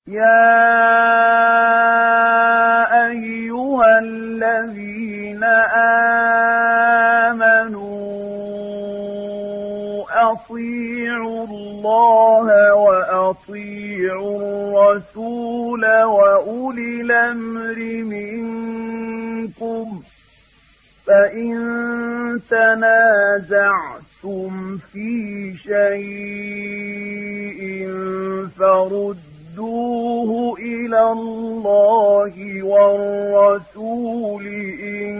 يا أيها الذين آمنوا أطيعوا الله وأطيعوا الرسول وأولي الأمر منكم فإن تنازعتم في شيء فردوه إلى الله والرسول إن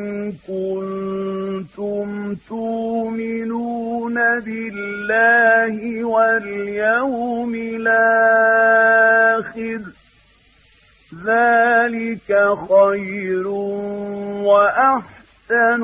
كنتم تؤمنون بالله واليوم الآخر ذلك خير وأحسن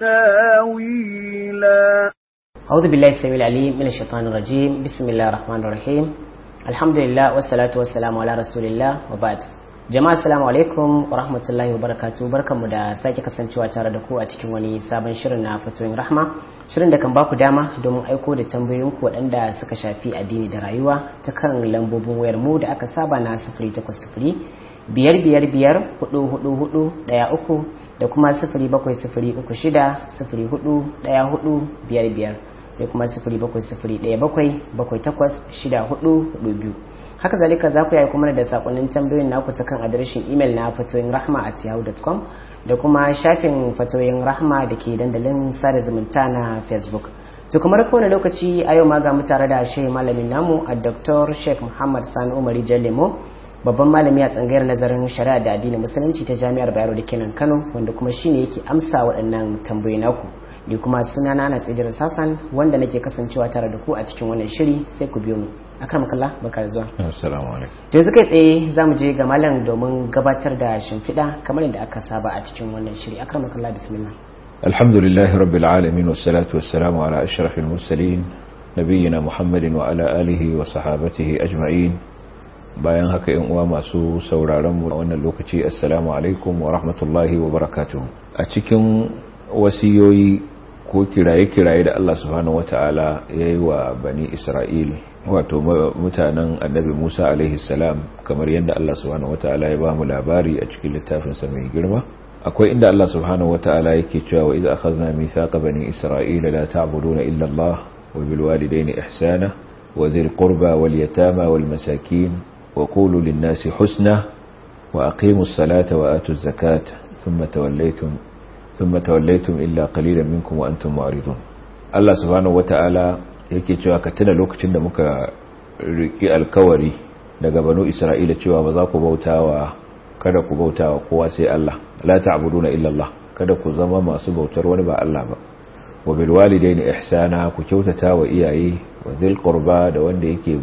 تاويلا أعوذ بالله السميع العليم من الشيطان الرجيم بسم الله الرحمن الرحيم الحمد لله والصلاة والسلام على رسول الله وبعد jama'a assalamu alaikum wa rahmatullahi wa barakatuh barkanmu da sake kasancewa tare da ku a cikin wani sabon shirin na fatoyin rahma shirin da kan baku dama domin aiko da tambayoyinku waɗanda suka shafi addini da rayuwa ta kan lambobin wayar mu da aka saba na sifiri takwas sifiri biyar biyar biyar hudu hudu hudu ɗaya uku da kuma sifiri bakwai sifiri uku shida sifiri hudu ɗaya hudu biyar biyar sai kuma sifiri bakwai sifiri ɗaya bakwai bakwai takwas shida hudu hudu biyu haka zalika za ku yi kuma da sakonnin tambayoyin naku ta kan adireshin imel na fatoyin rahma at yahoo.com da kuma shafin fatoyin rahma da ke dandalin sada zumunta na facebook to kamar kowane lokaci a yau ma ga mu tare da shehi malamin namu a dr sheikh muhammad sani umari jalemo babban malami a tsangayar nazarin shari'a da addinin musulunci ta jami'ar bayero da kenan kano wanda kuma shine yake amsa waɗannan tambayoyi naku ni kuma suna na tsidir sassan wanda nake kasancewa tare da ku a cikin wannan shiri sai ku biyo mu akram kallah baka zuwa assalamu alaikum to yanzu kai tsaye za mu je ga malam domin gabatar da shimfiɗa kamar yadda aka saba a cikin wannan shiri akram kallah bismillah alhamdulillahi rabbil alamin wassalatu wassalamu ala ashrafil mursalin nabiyina muhammadin wa ala alihi wa sahabatihi ajma'in bayan haka yan uwa masu sauraron mu a wannan lokaci assalamu alaikum wa rahmatullahi wa barakatuh a cikin wasiyoyi ko kiraye-kiraye da Allah subhanahu wata'ala ya yi wa bani Isra'il wato mutanen annabi Musa alaihi salam kamar yadda Allah subhanahu wata'ala ya ba mu labari a cikin littafinsa mai girma akwai inda Allah subhanahu wata'ala yake cewa wa idza akhadna mithaqa bani Isra'ila la ta'buduna illa Allah wa bil walidayni ihsana wa dhil qurba wal yatama wal masakin wa qulu lin nasi husna wa aqimus salata wa atuz zakata thumma tawallaytum ثم توليتم إلا قليلا منكم وأنتم معرضون Allah subhanahu wata'ala yake cewa ka tuna lokacin da muka riki alkawari daga banu Isra'ila cewa ba za ku bautawa kada ku bautawa kowa sai Allah la ta'buduna illa Allah kada ku zama masu bautar wani ba Allah ba wa bil walidaini ihsana ku kyautata wa iyaye wa dhil qurba da wanda yake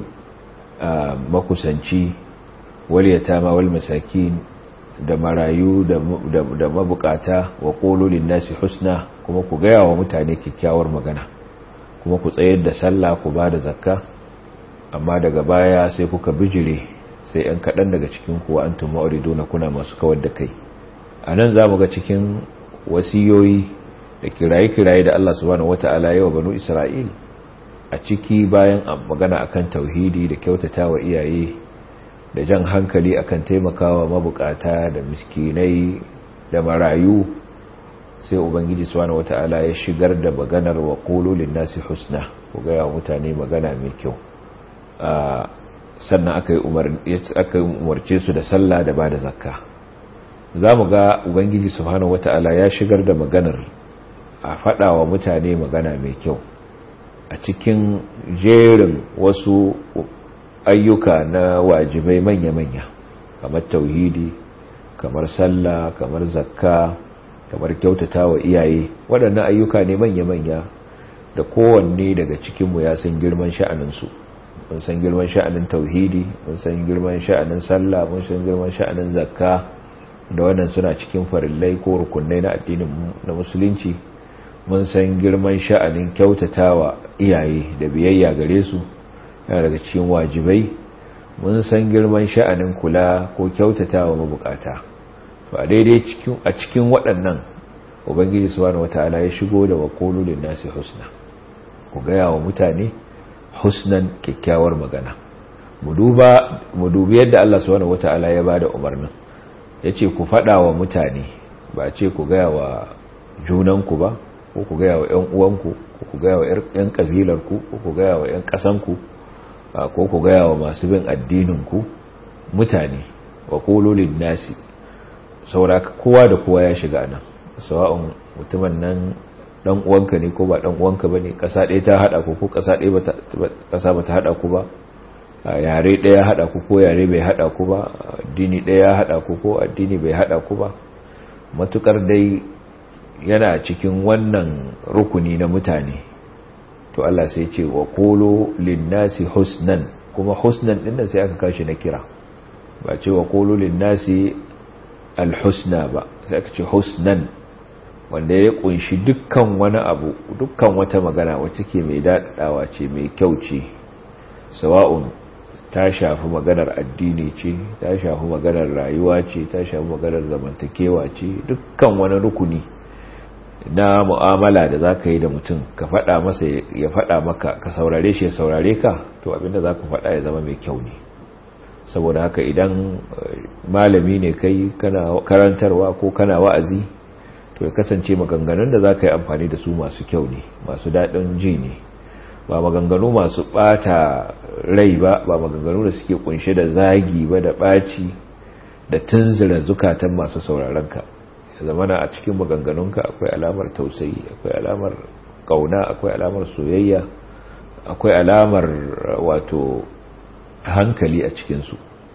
makusanci wal yatama wal masakin da marayu da mabukata wa ƙololin nasi husna kuma ku gaya wa mutane kyakkyawar magana kuma ku tsayar da sallah ku ba da zakka amma daga baya sai kuka bijire sai ‘yan kaɗan daga cikin kuwa an tun ma'urido na kuna masu kawar da kai a nan za mu ga cikin wasiyoyi da kiraye-kiraye da Allah subhanahu wata'ala yawa banu Isra'il a ciki bayan magana akan tauhidi da kyautata wa iyaye da jan hankali akan taimakawa mabukata da miskinai da marayu sai ubangiji subhanahu wata'ala ya shigar da maganar wa qululin nasi husna ku ga mutane magana mai kyau sannan aka yi aka umarce su da sallah da bada zakka zamu ga ubangiji subhanahu wata'ala ya shigar da maganar a fada wa mutane magana mai kyau a cikin jerin wasu ayyuka na wajibai manya-manya kamar tauhidi kamar sallah kamar zakka kamar kyautata wa iyaye waɗannan ayyuka ne manya-manya da kowanne daga cikinmu ya san girman sha'aninsu mun san girman sha'anin tauhidi mun san girman sha'anin sallah mun san girman sha'anin zakka da wannan suna cikin farillai ko rukunai na addinin na musulunci mun san girman sha'anin kyautatawa iyaye da biyayya gare su yana daga cikin wajibai mun san girman sha'anin kula ko kyautatawa mabukata to a daidai cikin a cikin waɗannan ubangiji subhanahu wataala ya shigo da waqulu lin nasi husna ku gaya wa mutane husnan kyakkyawar magana mu duba mu dubi yadda Allah subhanahu wataala ya bada umarnin yace ku fada wa mutane ba ce ku ga wa junanku ba ko ku ga wa ƴan uwanku ko ku ga wa ƴan kabilarku ko ku ga wa ƴan ƙasanku ko ku ga wa masu bin addinin ku mutane wa qulu lin nasi saboda kowa da kowa ya shiga nan sawa'un mutumin nan dan uwanka ne ko ba dan uwanka bane kasa ɗaya ta hada ku ko kasa ɗaya bata kasa bata hada ku ba yare ɗaya hada ku ko yare bai hada ku ba addini ɗaya hada ku ko addini bai hada ku ba matukar dai yana cikin wannan rukuni na mutane to Allah sai ce wa qulu lin-nasi husnan kuma husnan din sai aka kashi na kira ba ce wa qulu lin-nasi al-husna ba sai aka ce husnan wanda ya kunshi dukkan wani abu dukkan wata magana wacce ke mai daɗawa ce mai kyau ce sawa'un ta shafi maganar addini ce ta shafi maganar rayuwa ce ta shafi maganar zamantakewa ce dukkan wani rukuni na mu'amala da za ka yi da mutum ka faɗa masa ya faɗa maka ka saurare shi ya saurare ka to abinda za ka faɗa ya zama mai kyau ne saboda haka idan malami ne kai kana karantarwa ko kana wa'azi to ya kasance maganganun da za ka yi amfani da su masu kyau ne masu daɗin ji ne ba maganganu masu ɓata rai ba ba maganganu da suke kunshe da zagi ba da ɓaci da tunzura zukatan masu sauraronka ya zamana a cikin maganganunka akwai alamar tausayi akwai alamar ƙauna akwai alamar soyayya akwai alamar wato hankali a cikinsu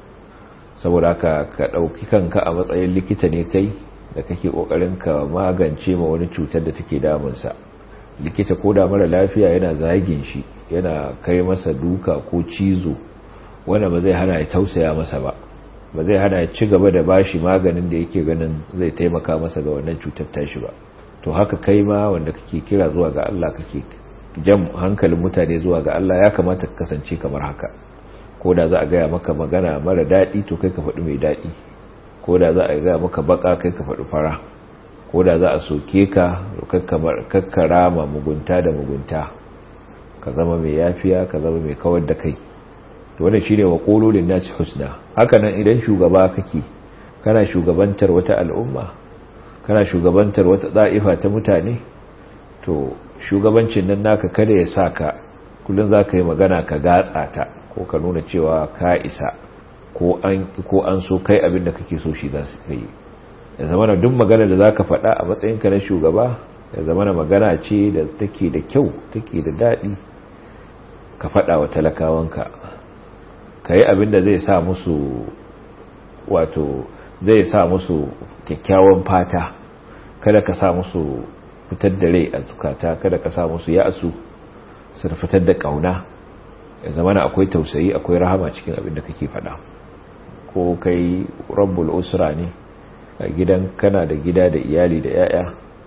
saboda haka ka ɗauki kanka a matsayin likita ne kai da kake kokarin ka magance ma wani cutar da take damunsa likita ko da mara lafiya yana zagin shi yana kai masa duka ko cizo wanda ba zai hana ya tausaya masa ba ba zai hana ya ci gaba da bashi maganin da yake ganin zai taimaka masa ga wannan cutar tashi ba to haka kai ma wanda kake kira zuwa ga Allah kake jan hankalin mutane zuwa ga Allah ya kamata ka kasance kamar haka ko da za a gaya maka magana mara daɗi to kai ka faɗi mai daɗi ko da za a gaya maka baka kai ka faɗi fara ko da za a soke ka kakkara ma mugunta da mugunta ka zama mai yafiya ka zama mai kawar da kai to wannan shine wa qululin nasi husna haka nan idan shugaba kake kana shugabantar wata al'umma kana shugabantar wata da'ifa ta mutane to shugabancin nan naka kada ya saka kullun zaka yi magana ka gatsa ta ko ka nuna cewa ka isa ko an so kai abin da kake so shi za su kai ya zama na duk magana da za ka faɗa a matsayinka na shugaba ya zama na magana ce da take da kyau take da daɗi ka faɗa wa talakawanka ka yi abin da zai sa musu wato zai sa musu kyakkyawan fata kada ka sa musu fitar da rai a zukata kada ka sa musu ya'asu su fitar da ƙauna ya zama na akwai tausayi akwai rahama cikin abin da kake faɗa ko kai rabbul usra ne a gidan kana da gida da iyali da yaya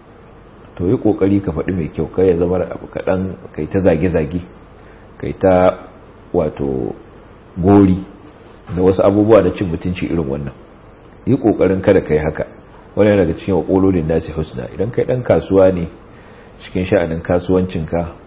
to yi kokari ka faɗi mai kyau kai ya zama abu kaɗan kai ta zage-zage kai ta wato gori da wasu abubuwa da cin mutunci irin wannan yi kokarin kada kai haka wani daga cikin wakololin nasi husna idan kai ɗan kasuwa ne cikin sha'anin kasuwancinka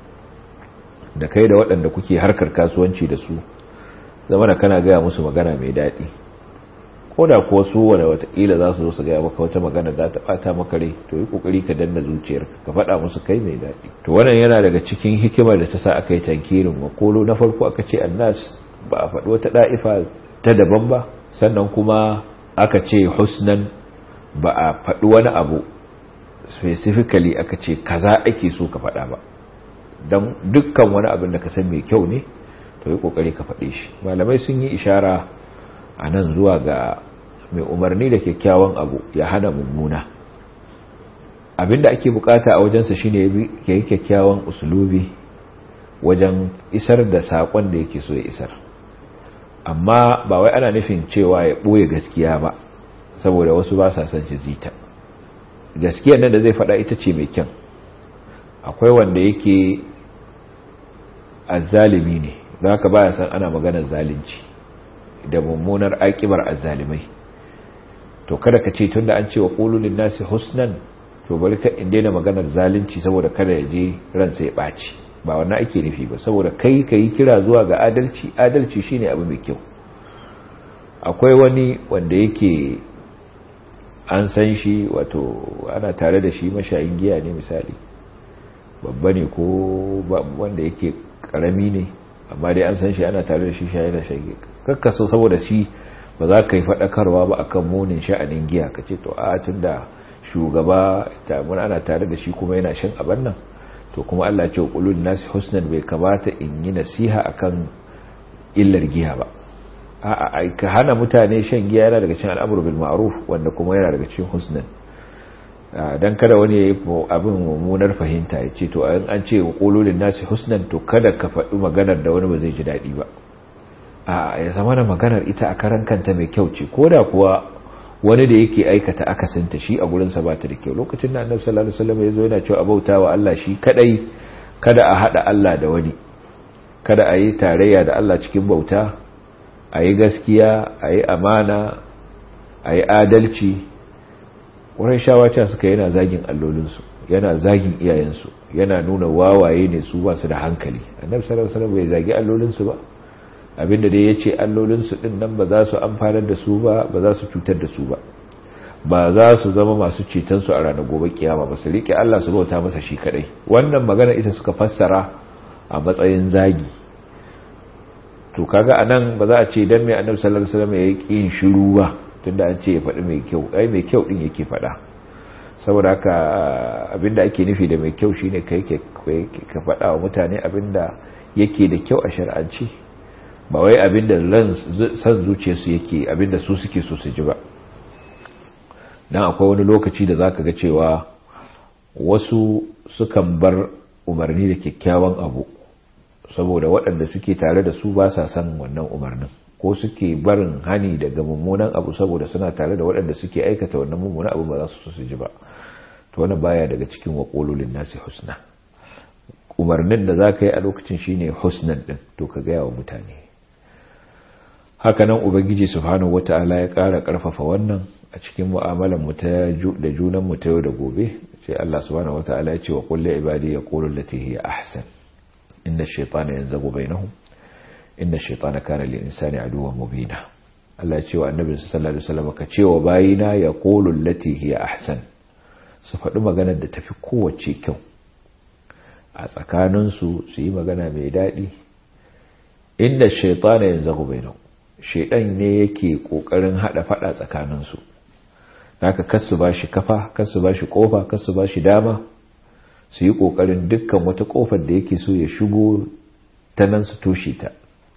da kai da waɗanda kuke harkar kasuwanci da su zama da kana gaya musu magana mai daɗi ko da kuwa su wadda watakila za su zo su gaya maka wata magana za ta ɓata maka rai to yi ƙoƙari ka danna zuciyar ka faɗa musu kai mai daɗi to wannan yana daga cikin hikimar da ta sa aka yi tankirin makolo na farko aka ce annas ba a faɗi wata ɗa'ifa ta daban ba sannan kuma aka ce husnan ba a faɗi wani abu specifically aka ce kaza ake so ka faɗa ba don dukkan wani abin da ka san mai kyau ne to yi kokari ka faɗe shi malamai sun yi ishara a nan zuwa ga mai umarni da kyakkyawan abu ya hana mummuna abinda ake bukata a wajensa shine ya yi kyakkyawan usulubi wajen isar da saƙon da yake so ya isar amma ba wai ana nufin cewa ya ɓoye gaskiya ba saboda wasu ba sa son shi zita gaskiyar nan da zai faɗa ita ce mai kyan akwai wanda yake azzalimi ne don haka baya san ana maganar zalunci da mummunar akibar azzalimai to kada ka ce tunda an ce wa qululin nasi husnan to bari ka in daina maganar zalunci saboda kada ya je ransa ya baci ba wannan ake nufi ba saboda kai ka yi kira zuwa ga adalci adalci shine abu mai kyau akwai wani wanda yake an san shi wato ana tare da shi mashayin giya ne misali babba ne ko wanda yake karami ne amma dai an san shi ana tare da shi shayi da shayi kakkaso saboda shi ba za ka yi faɗakarwa ba akan munin sha'anin giya ka ce to a tun da shugaba tamun ana tare da shi kuma yana shan abin nan to kuma Allah ce qulul nasi husnan bai kamata in yi nasiha akan illar giya ba a'a ka hana mutane shan giya yana daga cikin al'amru bil ma'ruf wanda kuma yana daga cikin husnan dan kada wani yayi abin mummunar fahimta ya ce to an ce qulul nasi husnan to kada ka faɗi maganar da wani ba zai ji daɗi ba a ya zama da maganar ita a karan kanta mai kyau ce koda kuwa wani da yake aikata akasinta shi a gurinsa ba ta da kyau lokacin da annabi sallallahu alaihi wasallam ya zo yana cewa abauta wa Allah shi kadai kada a hada Allah da wani kada a yi tarayya da Allah cikin bauta a yi gaskiya a yi amana a yi adalci wurin shawaca suka yana zagin allolinsu yana zagin iyayensu yana nuna wawaye ne su ba su da hankali annabi sallallahu alaihi wasallam bai zagi allolinsu ba abinda dai ya ce allolinsu ɗin nan ba za su amfanar da su ba ba za su cutar da su ba ba za su zama masu cetonsu a ranar gobe kiyama ba su riƙe Allah su bauta masa shi kadai wannan magana ita suka fassara a matsayin zagi to kaga anan ba za a ce dan mai annabi sallallahu alaihi wasallam ya yi yin shiru ba tunda an ce ya faɗi mai kyau ai mai kyau din yake faɗa saboda haka abinda ake nufi da mai kyau shine kai ka faɗa wa mutane abinda yake da kyau a shar'anci ba wai abinda san zuciyarsu yake abinda su suke so su ji ba dan akwai wani lokaci da zaka ga cewa wasu sukan bar umarni da kyakkyawan abu saboda waɗanda suke tare da su ba sa son wannan umarnin ko suke barin hani daga mummunan abu saboda suna tare da waɗanda suke aikata wannan mummunan abu ba za su so su ji ba to wannan baya daga cikin waƙololin nasi husna umarnin da za ka yi a lokacin shine husnan ɗin to ka gaya wa mutane hakanan ubangiji subhanahu wata'ala ya ƙara ƙarfafa wannan a cikin mu'amalar mu ta da junan mu ta yau da gobe sai Allah subhanahu wata'ala ya ce wa qul li ibadi yaqulu allati hiya ahsan inna ash-shaytana yanzagu bainahum inna ash-shaytana kana lil insani aduwwan mubina Allah ya ce wa annabi sallallahu alaihi wasallam ka ce wa bayina yaqulu allati hiya ahsan su faɗi maganar da tafi kowace kyau a tsakaninsu su yi magana mai daɗi inda shaitana yanzu bainahum shaidan ne yake kokarin hada fada tsakaninsu haka kasu ba shi kafa kasu ba shi kofa kasu ba shi dama su yi kokarin dukkan wata kofar da yake so ya shigo ta nan su toshe ta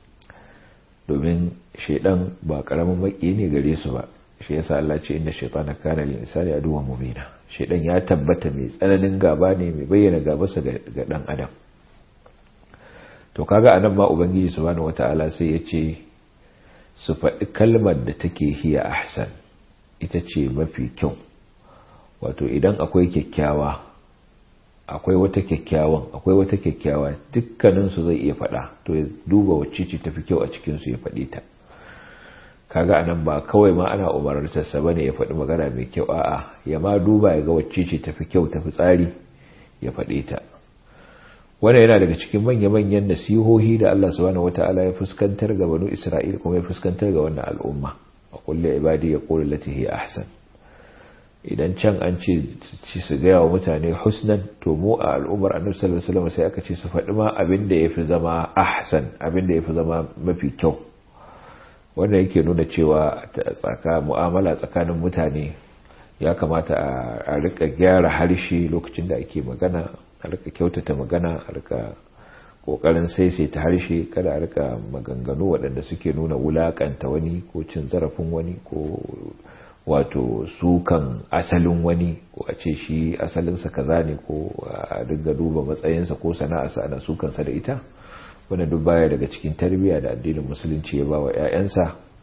domin shaidan ba karamin maki ne gare su ba shi yasa Allah ce inda shaitana kana lil insani aduwwan mubina shaidan ya tabbata mai tsananin gaba ne mai bayyana gabarsa ga dan adam to kaga anan ma ubangiji subhanahu wataala sai ya ce su faɗi kalmar da take hiya ahsan ita ce mafi kyau wato idan akwai kyakkyawa akwai wata kyakkyawan akwai wata kyakkyawa dukkaninsu zai iya faɗa to ya duba wacce ce tafi kyau a cikinsu ya faɗi ta kaga anan ba kawai ma ana umarar sassa bane ya faɗi magana mai kyau a'a ya ma duba ya ga wacce ce tafi kyau tafi tsari ya faɗi ta wannan yana daga cikin manya-manyan nasihohi da Allah subhanahu wata'ala ya fuskantar ga banu Isra'il kuma ya fuskantar ga wannan al'umma a kulli ibadi ya qulu lati hi ahsan idan can an ce ci su ga wa mutane husnan to mu a al'ummar Annabi sallallahu alaihi wasallam sai aka ce su faɗi ma abin da yafi zama ahsan abin da yafi zama mafi kyau wannan yake nuna cewa tsaka mu'amala tsakanin mutane ya kamata a rika gyara harshe lokacin da ake magana a rika kyautata magana a rika kokarin saisaita harshe kada a rika maganganu waɗanda suke nuna wulakanta wani ko cin zarafin wani ko wato sukan asalin wani ko a ce shi asalinsa kaza ne ko a dinga duba matsayinsa ko sana'arsa ana sukansa da ita wanda duk baya daga cikin tarbiyya da addinin musulunci ya ba wa 'ya'yansa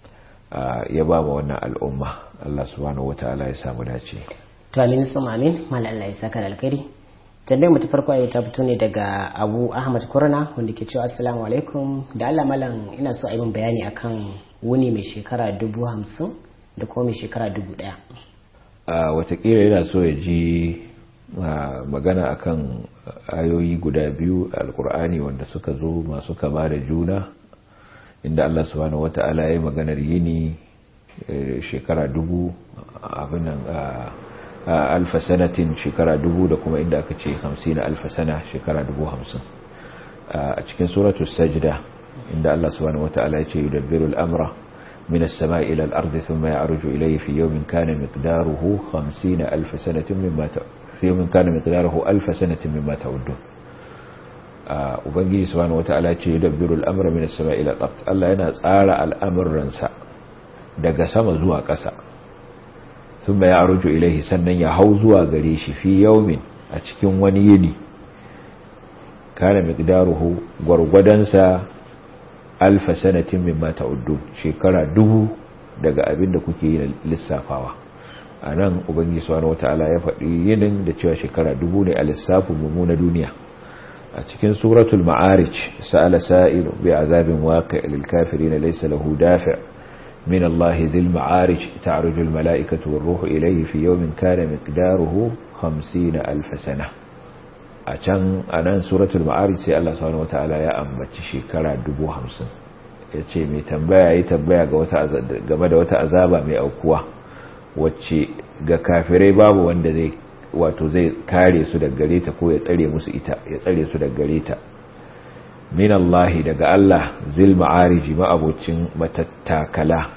ya ba ma wannan al'umma Allah subhanahu wataala ya samu dace to amin su amin mal Allah ya saka da alkhairi tambayar mu ta farko yau ta fito ne daga Abu Ahmad Kurna wanda ke cewa assalamu alaikum da Allah malam ina so a yi min bayani akan wuni mai shekara dubu hamsin da kuma mai shekara dubu ɗaya. a watakila yana so ya ji magana akan ayoyi guda biyu alkur'ani wanda suka zo masu kama da juna inda Allah subhanahu wata'ala ya maganar yini shekara dubu abinan alfa sanatin shekara dubu da kuma inda aka ce hamsin alfa sana shekara dubu hamsin a cikin suratul sajda inda Allah subhanahu wata'ala ya ce yudabbiru al'amra من السماء إلى الأرض ثم يعرج إليه في يوم كان مقداره خمسين ألف سنة مما ت... في يوم كان مقداره ألف سنة مما تعدون Ubangiji subhanahu wata'ala ce yudabbiru al'amra min as-sama'i ila al-ard Allah yana tsara al'amuransa daga sama zuwa ƙasa thumma ya'ruju ilayhi sannan ya hau zuwa gare shi fi yawmin a cikin wani yini kana miqdaruhu gwargwadansa alfa sanatin mimma ta'uddun shekara dubu daga abin da kuke yi lissafawa a nan ubangiji subhanahu wata'ala ya faɗi yinin da cewa shekara dubu ne a lissafin mu na duniya a cikin suratul ma'arij sa'ala sa'il bi azabin waqi' lil kafirin laysa lahu dafi' min Allah dhil ma'arij ta'ruju al mala'ikatu war ruhu ilayhi fi yawmin kana miqdaruhu 50 alf sana a can anan suratul ma'arij sai Allah subhanahu wata'ala ya ambaci shekara 50 yace mai tambaya yi tambaya ga wata game da wata azaba mai aukuwa wacce ga kafirai babu wanda zai wato zai kare su daga gare ta ko ya tsare musu ita ya tsare su daga gare ta min Allah daga Allah zil ma'ariji ma'abocin matattakala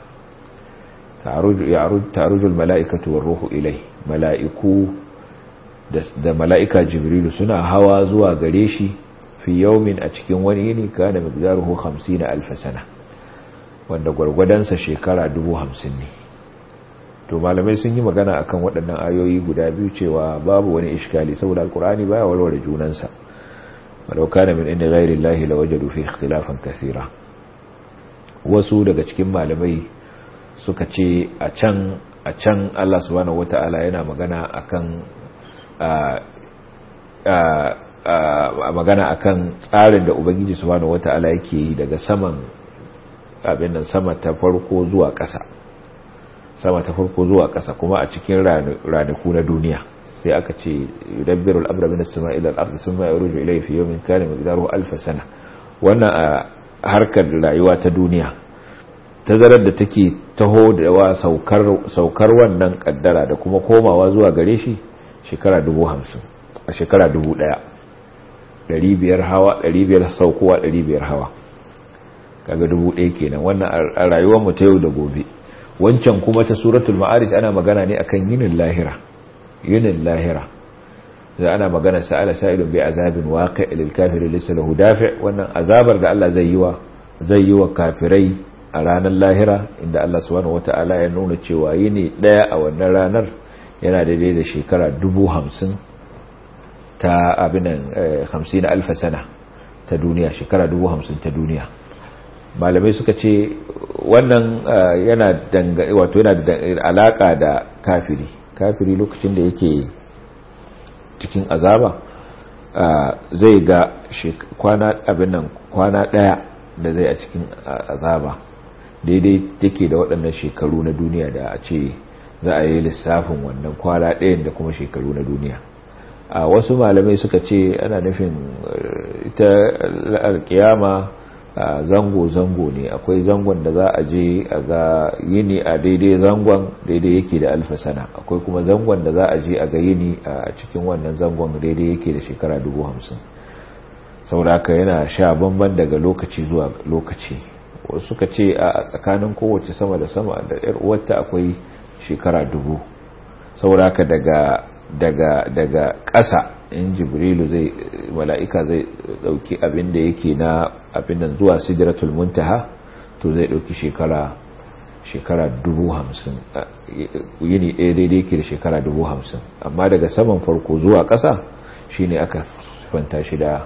ta'arujul mala'ikatu war ruhu ilai mala'iku da mala'ika jibrilu suna hawa zuwa gare shi fi yaumin a cikin wani yini kana miqdaruhu 50 alf sana wanda gwargwadansa shekara 50 ne to malamai sun yi magana akan waɗannan ayoyi guda biyu cewa babu wani iskali saboda alkur'ani baya warware junansa walau kana min inda ghairi llahi lawajadu fi ikhtilafan kathira wasu daga cikin malamai suka ce a can a can Allah subhanahu wata'ala yana magana akan a magana akan tsarin da ubangiji subhanahu wata'ala yake yi daga saman abin nan sama ta farko zuwa ƙasa sama ta farko zuwa ƙasa kuma a cikin ranaku na duniya sai aka ce yudabbiru al-amra min as-sama'i ila al-ardi thumma yaruju ilayhi fi yawmin kana miqdaruhu alf sana wannan a harkar rayuwa ta duniya tazarar da take taho da wa saukar saukar wannan kaddara da kuma komawa zuwa gare shi shekara 50 a shekara 1000 500 hawa 500 saukowa 500 hawa kaga 1000 kenan wannan a rayuwar mu ta yau da gobe wancan kuma ta suratul ma'arij ana magana ne akan yinin lahira yinin lahira da ana magana sa'ala sa'ilun bi azabin waqi' lil kafirin laysa lahu dafi' wannan azabar da Allah zai yi wa zai yi wa kafirai a ranar lahira inda Allah subhanahu wata'ala ya nuna cewa yini daya a wannan ranar yana daidai da shekara 50 ta abinan 50 alf sana ta duniya shekara 50 ta duniya malamai suka ce wannan yana wato yana da alaka da kafiri kafiri lokacin da yake cikin azaba zai ga kwana abin nan kwana daya da zai a cikin azaba daidai take da waɗannan shekaru na duniya da a ce za a yi lissafin wannan kwana ɗayan da kuma shekaru na duniya a wasu malamai suka ce ana nufin ita alkiyama zango-zango ne akwai zangon da za a je a ga yini a daidai zangon daidai yake da alfasana akwai kuma zangon da za a je a ga yini a cikin wannan zangon daidai yake da shekara dubu hamsin sauraka yana sha bamban daga lokaci zuwa lokaci wasu suka ce a tsakanin kowace sama da sama da yar uwarta akwai shekara dubu sauraka daga daga daga ƙasa in jibrilu zai mala'ika zai dauki abin da yake na abin nan zuwa sidratul muntaha to zai dauki shekara shekara dubu hamsin yini ɗaya daidai yake da shekara dubu hamsin amma daga saman farko zuwa ƙasa shine aka fanta shi da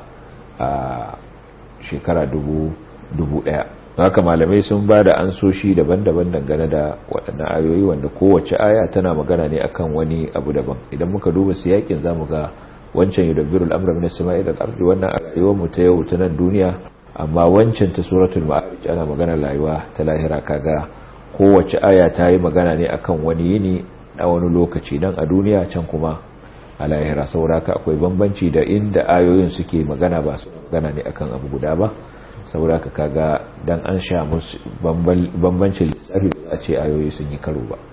shekara dubu dubu ɗaya haka malamai sun ba da ansoshi daban-daban dangane da waɗannan ayoyi wanda kowace aya tana magana ne akan wani abu daban idan muka duba siyakin za mu ga wancan yudabbiru al'amra min as-sama'i ila al-ardi wannan a rayuwar mu ta yau ta nan duniya amma wancan ta suratul ma'arij ana magana rayuwa ta lahira kaga kowace aya ta yi magana ne akan wani yini a wani lokaci dan a duniya can kuma a lahira saboda haka akwai bambanci da inda ayoyin suke magana ba su magana ne akan abu guda ba saboda haka kaga dan an sha musu bambancin lissafi ba a ce ayoyi sun yi karo ba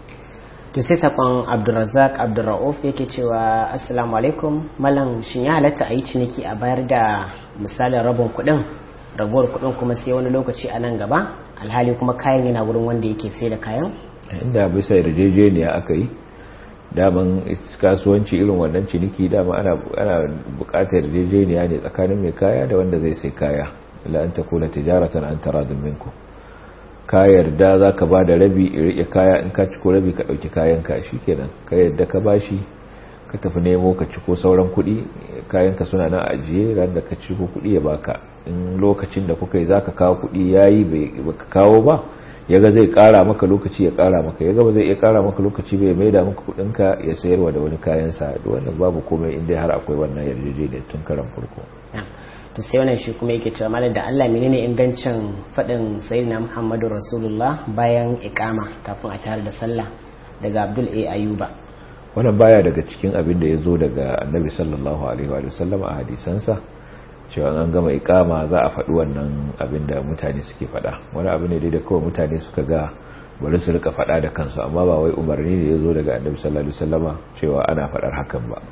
to sai sakon abdulrazak abdulra'uf yake cewa assalamu alaikum malam shin ya halatta a yi ciniki a bayar da misalin rabin kuɗin raguwar kuɗin kuma sai wani lokaci a nan gaba alhali kuma kayan yana wurin wanda yake sai da kayan inda bisa yarjejeniya aka yi daman kasuwanci irin wannan ciniki dama ana ana buƙatar yarjejeniya ne tsakanin mai kaya da wanda zai sai kaya la an takuna tijaratan an taradun minkum ka yarda za ka ba da rabi in riƙe kaya in ka ciko rabi ka ɗauki kayanka shi kenan ka yarda ka bashi ka tafi nemo ka ciko sauran kuɗi kayanka suna nan ajiye ran da ka ciko kuɗi ya baka in lokacin da kuka yi za ka kawo kuɗi ya yi ba ka kawo ba ya ga zai ƙara maka lokaci ya ƙara maka ya ga ba zai iya ƙara maka lokaci bai mai da maka kuɗinka ya sayarwa da wani kayansa da wannan babu komai inda har akwai wannan yarjejeniyar tun karan farko to sai wannan shi kuma yake cewa malam da Allah menene ingancin faɗin sayyidina Muhammadu Rasulullah bayan iqama kafin a tare da sallah daga Abdul A Ayuba wannan baya daga cikin abin da ya zo daga Annabi sallallahu alaihi wa sallam a hadisansa cewa an gama iqama za a faɗi wannan abin da mutane suke faɗa wani abu ne dai da kawai mutane suka ga bari su rika faɗa da kansu amma ba wai umarni ne ya zo daga Annabi sallallahu alaihi wa sallama cewa ana faɗar hakan ba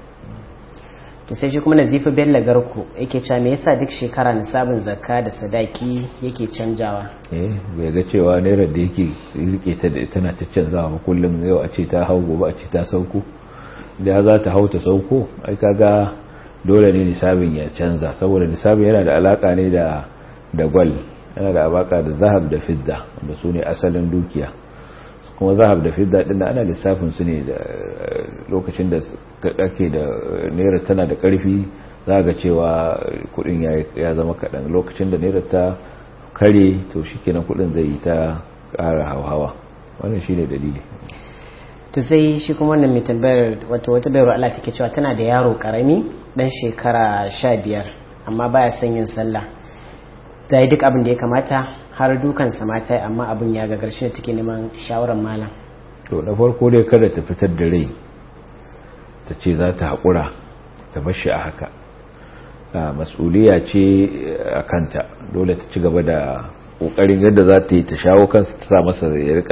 to sai shi kuma nazifi bello garku yake cewa me yasa duk shekara nisabin zakka da sadaki yake canjawa eh bai ga cewa naira da yake rike ta da tana ta canzawa ba kullum yau a ce ta hau gobe a ce ta sauko da za ta hau ta sauko ai kaga dole ne nisabin ya canza saboda nisabin yana da alaka ne da da gwal yana da alaka da zahab da fidda da su ne asalin dukiya kuma zahab da fidda din ana lissafin su ne da lokacin da kake da naira tana da karfi za ga cewa kudin ya zama kaɗan lokacin da naira ta kare to shikenan kudin zai yi ta ƙara hauhawa wannan shine dalili to sai shi kuma wannan mai tambayar wato wata bayarwa Allah take cewa tana da yaro karami dan shekara sha biyar amma baya son yin sallah ta yi duk abin da ya kamata har dukan mata amma abin ya gagar shi take neman shawarar malam to na farko dai kada ta fitar da rai ta ce za ta haƙura ta bashi a haka mas'uliya ce a kanta dole ta ci gaba da ƙoƙarin yadda za ta yi ta shawo kansa ta sa masa ya rika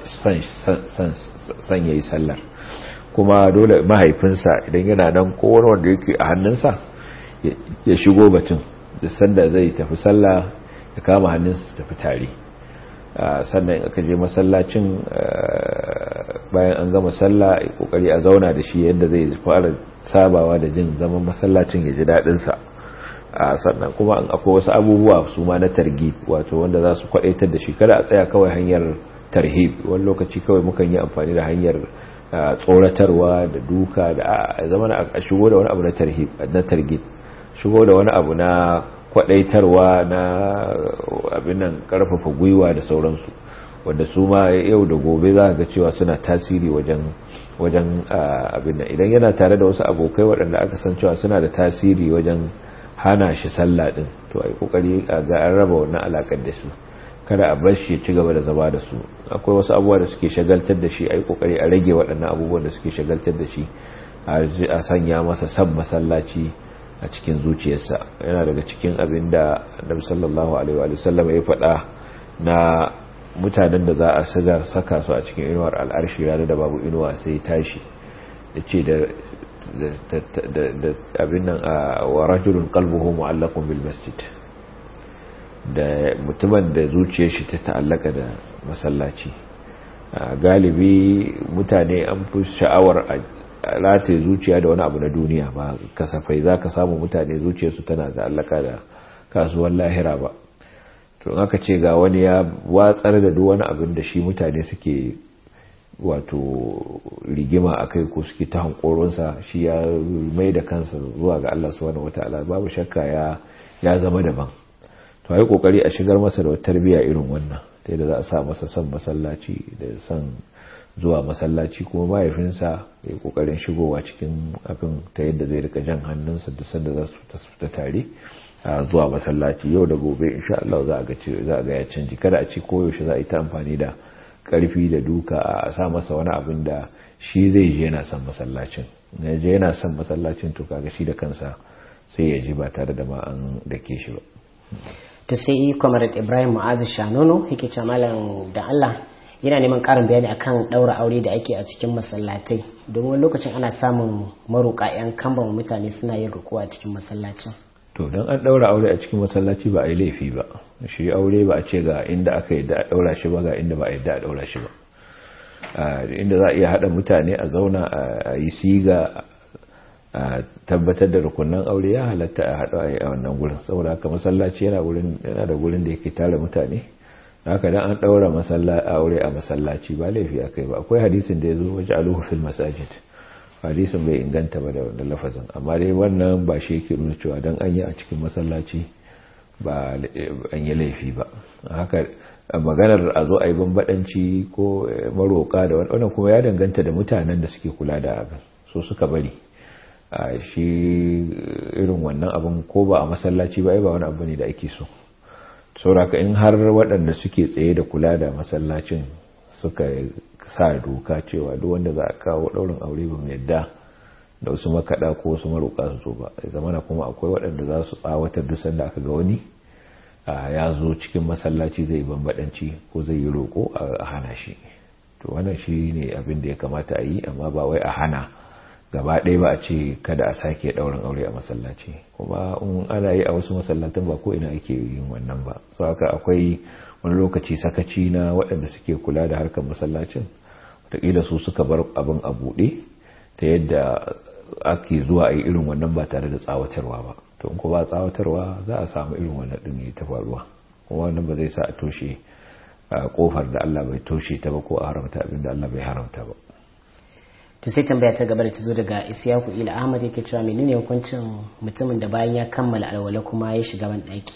son ya yi sallar kuma dole mahaifinsa idan yana nan kowane wanda yake a hannunsa ya shigo batun da sanda zai tafi sallah ya kama hannunsa tafi tare sannan aka je masallacin bayan an gama sallah ya kokari a zauna da shi yadda zai fara sabawa da jin zaman masallacin ya ji daɗinsa sannan kuma an akwai wasu abubuwa su ma na targib wato wanda za su kwaɗaitar da shi kada a tsaya kawai hanyar tarhib wani lokaci kawai mukan yi amfani da hanyar tsoratarwa da duka da a zama a shigo da wani abu na tarhib na targib shigo da wani abu na kwadaitarwa na abin nan karfafa gwiwa da sauransu wanda su ma yau da gobe za ga cewa suna tasiri wajen wajen abin nan idan yana tare da wasu abokai waɗanda aka san cewa suna da tasiri wajen hana shi sallah din to ai kokari ga an raba wannan alakar da su kada a bar shi ci gaba da zama da su akwai wasu abubuwa da suke shagaltar da shi ai kokari a rage waɗannan abubuwan da suke shagaltar da shi a sanya masa san masallaci a cikin zuciyarsa yana daga cikin abin da annabi sallallahu alaihi wa sallam ya faɗa na mutanen da za a siga saka su a cikin inuwar al'arshi ranar da babu inuwa sai tashi ya ce da abin nan a wa rajulun qalbuhu mu'allaqun bil masjid da mutumin da zuciyar shi ta ta'allaka da masallaci galibi mutane an fi sha'awar rataye zuciya da wani abu na duniya ba kasafai za ka samu mutane zuciyarsu tana da allaka da kasuwan lahira ba to in aka ce ga wani ya watsar da duk wani abin da shi mutane suke wato rigima a kai ko suke ta hankoronsa shi ya mai da kansa zuwa ga Allah subhanahu wataala babu shakka ya ya zama daban to ai kokari a shigar masa da tarbiyya irin wannan ta yadda za a sa masa son masallaci da son zuwa masallaci kuma mahaifinsa ya kokarin shigowa cikin abin ta yadda zai rika jan hannunsa da sanda za su fita tare zuwa masallaci yau da gobe insha Allah za a ga za a ga ya canji kada a ci koyaushe za a yi ta amfani da karfi da duka a sa masa wani abin da shi zai je yana son masallacin na je yana son masallacin to kaga shi da kansa sai ya ji ba tare da ma an dake shi ba to sai comrade ibrahim mu'azu shanono yake ce malam da allah yana neman karin bayani akan daura aure da ake a cikin masallatai don wani lokacin ana samun maroƙa 'yan kamban mutane suna yin ruku a cikin masallacin to don an daura aure a cikin masallaci ba a yi laifi ba shi aure ba a ce ga inda aka yi da a daura shi ba ga inda ba a yi da a daura shi ba inda za a iya haɗa mutane a zauna a yi siga a tabbatar da rukunan aure ya halatta a haɗu a yi a wannan gurin saboda haka masallaci yana da gurin da yake tara mutane haka dan an daura aure a masallaci ba laifi akai ba akwai hadisin da yazo waje aluhu fil masajid hadisin bai inganta ba da lafazin amma dai wannan ba shi yake nuna cewa dan an yi a cikin masallaci ba an yi laifi ba haka maganar a zo a yi bambadanci ko maroka da wannan kuma ya danganta da mutanen da suke kula da abin so suka bari a shi irin wannan abin ko ba a masallaci ba ai ba wani abu ne da ake so sauraka in har waɗanda suke tsaye da kula da masallacin suka sa doka cewa duk wanda za a kawo ɗaurin aure ba yadda da wasu makaɗa ko wasu maroƙa su zo ba zamana kuma akwai waɗanda za su tsawatar duk sanda aka ga wani ya zo cikin masallaci zai bambaɗanci ko zai yi roƙo a hana shi to wannan shi ne abin da ya kamata a yi amma ba wai a hana gaba ɗaya ba a ce kada a sake ɗaurin aure a masallaci kuma in ana yi a wasu masallatan ba ko ina ake yin wannan ba so haka akwai wani lokaci sakaci na waɗanda suke kula da harkar masallacin wataƙila su suka bar abin a buɗe ta yadda ake zuwa a yi irin wannan ba tare da tsawatarwa ba to in ko ba tsawatarwa za a samu irin wannan ɗin ya ta faruwa kuma wannan ba zai sa a toshe kofar da Allah bai toshe ta ba ko a haramta abin da Allah bai haramta ba to sai tambaya ta gaba da ta zo daga isyaku ila ahmad yake cewa menene hukuncin mutumin da bayan ya kammala alwala kuma ya shiga ban daki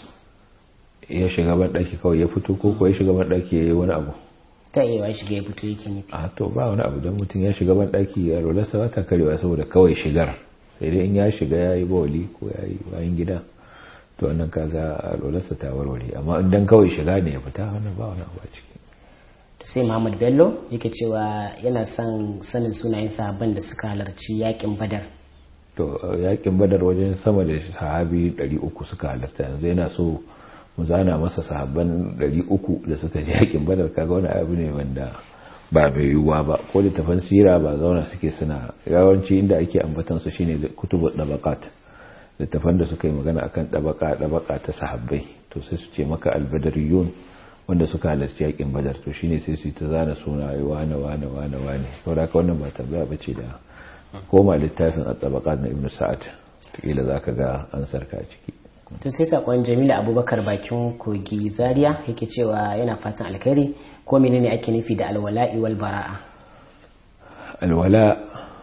ya shiga ban daki kawai ya fito ko ko ya shiga ban daki yayi wani abu ta iya ya shiga ya fito yake nufi a to ba wani abu dan mutum ya shiga ban daki ya rola sa ta karewa saboda kawai shigar sai dai in ya shiga yayi bawli ko yayi bayan gida to wannan kaga alwalarsa ta warware amma in dan kawai shiga ne ya fita wannan ba wani abu a ciki sai Muhammad Bello yake cewa yana son sanin sunayen sahabban da suka halarci yakin Badar. To yakin Badar wajen sama da sahabi 300 suka halarta yanzu yana so mu zana masa sahabban 300 da suka je yakin Badar kaga wani abu ne wanda ba mai yiwuwa ba ko littafan sira ba zauna suke suna yawanci inda ake ambatan su shine kutubu dabaqat littafan da suka yi magana akan dabaka dabaka ta sahabbai to sai su ce maka albadariyun wanda suka halarci yakin badar to shine sai su yi ta zana suna wane wane wane wane saboda haka wannan ba tambaya bace da koma littafin at-tabaqat na ibnu sa'ad kila zaka ga an sarka ciki to sai sakon Jamila Abubakar bakin kogi Zaria yake cewa yana fatan alkhairi ko menene ake nufi da alwala'i wal bara'a alwala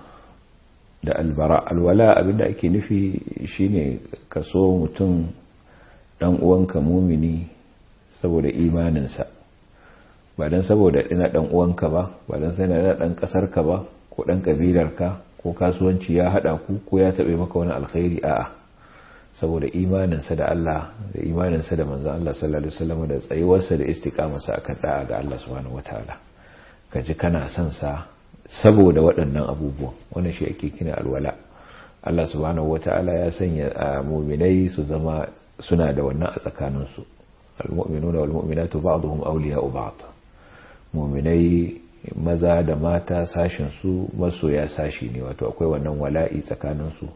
da albara alwala abinda ake nufi shine kaso mutum dan uwanka mumini saboda imaninsa ba don saboda ina dan uwanka ba ba don sai na dan kasarka ba ko dan kabilarka ko kasuwanci ya hada ku ko ya tabe maka wani alkhairi a'a saboda imaninsa da Allah da imaninsa da manzon Allah sallallahu alaihi wasallam da tsayuwarsa da istiqamarsa akan da'a ga Allah subhanahu wataala kaji kana son sa saboda waɗannan abubuwan wannan shi ake kina alwala Allah subhanahu wataala ya sanya mu'minai su zama suna da wannan a tsakaninsu المؤمنون والمؤمنات بعضهم أولياء بعض muminai maza da mata sashin su masoya sashi ne wato akwai wannan wala'i tsakanin su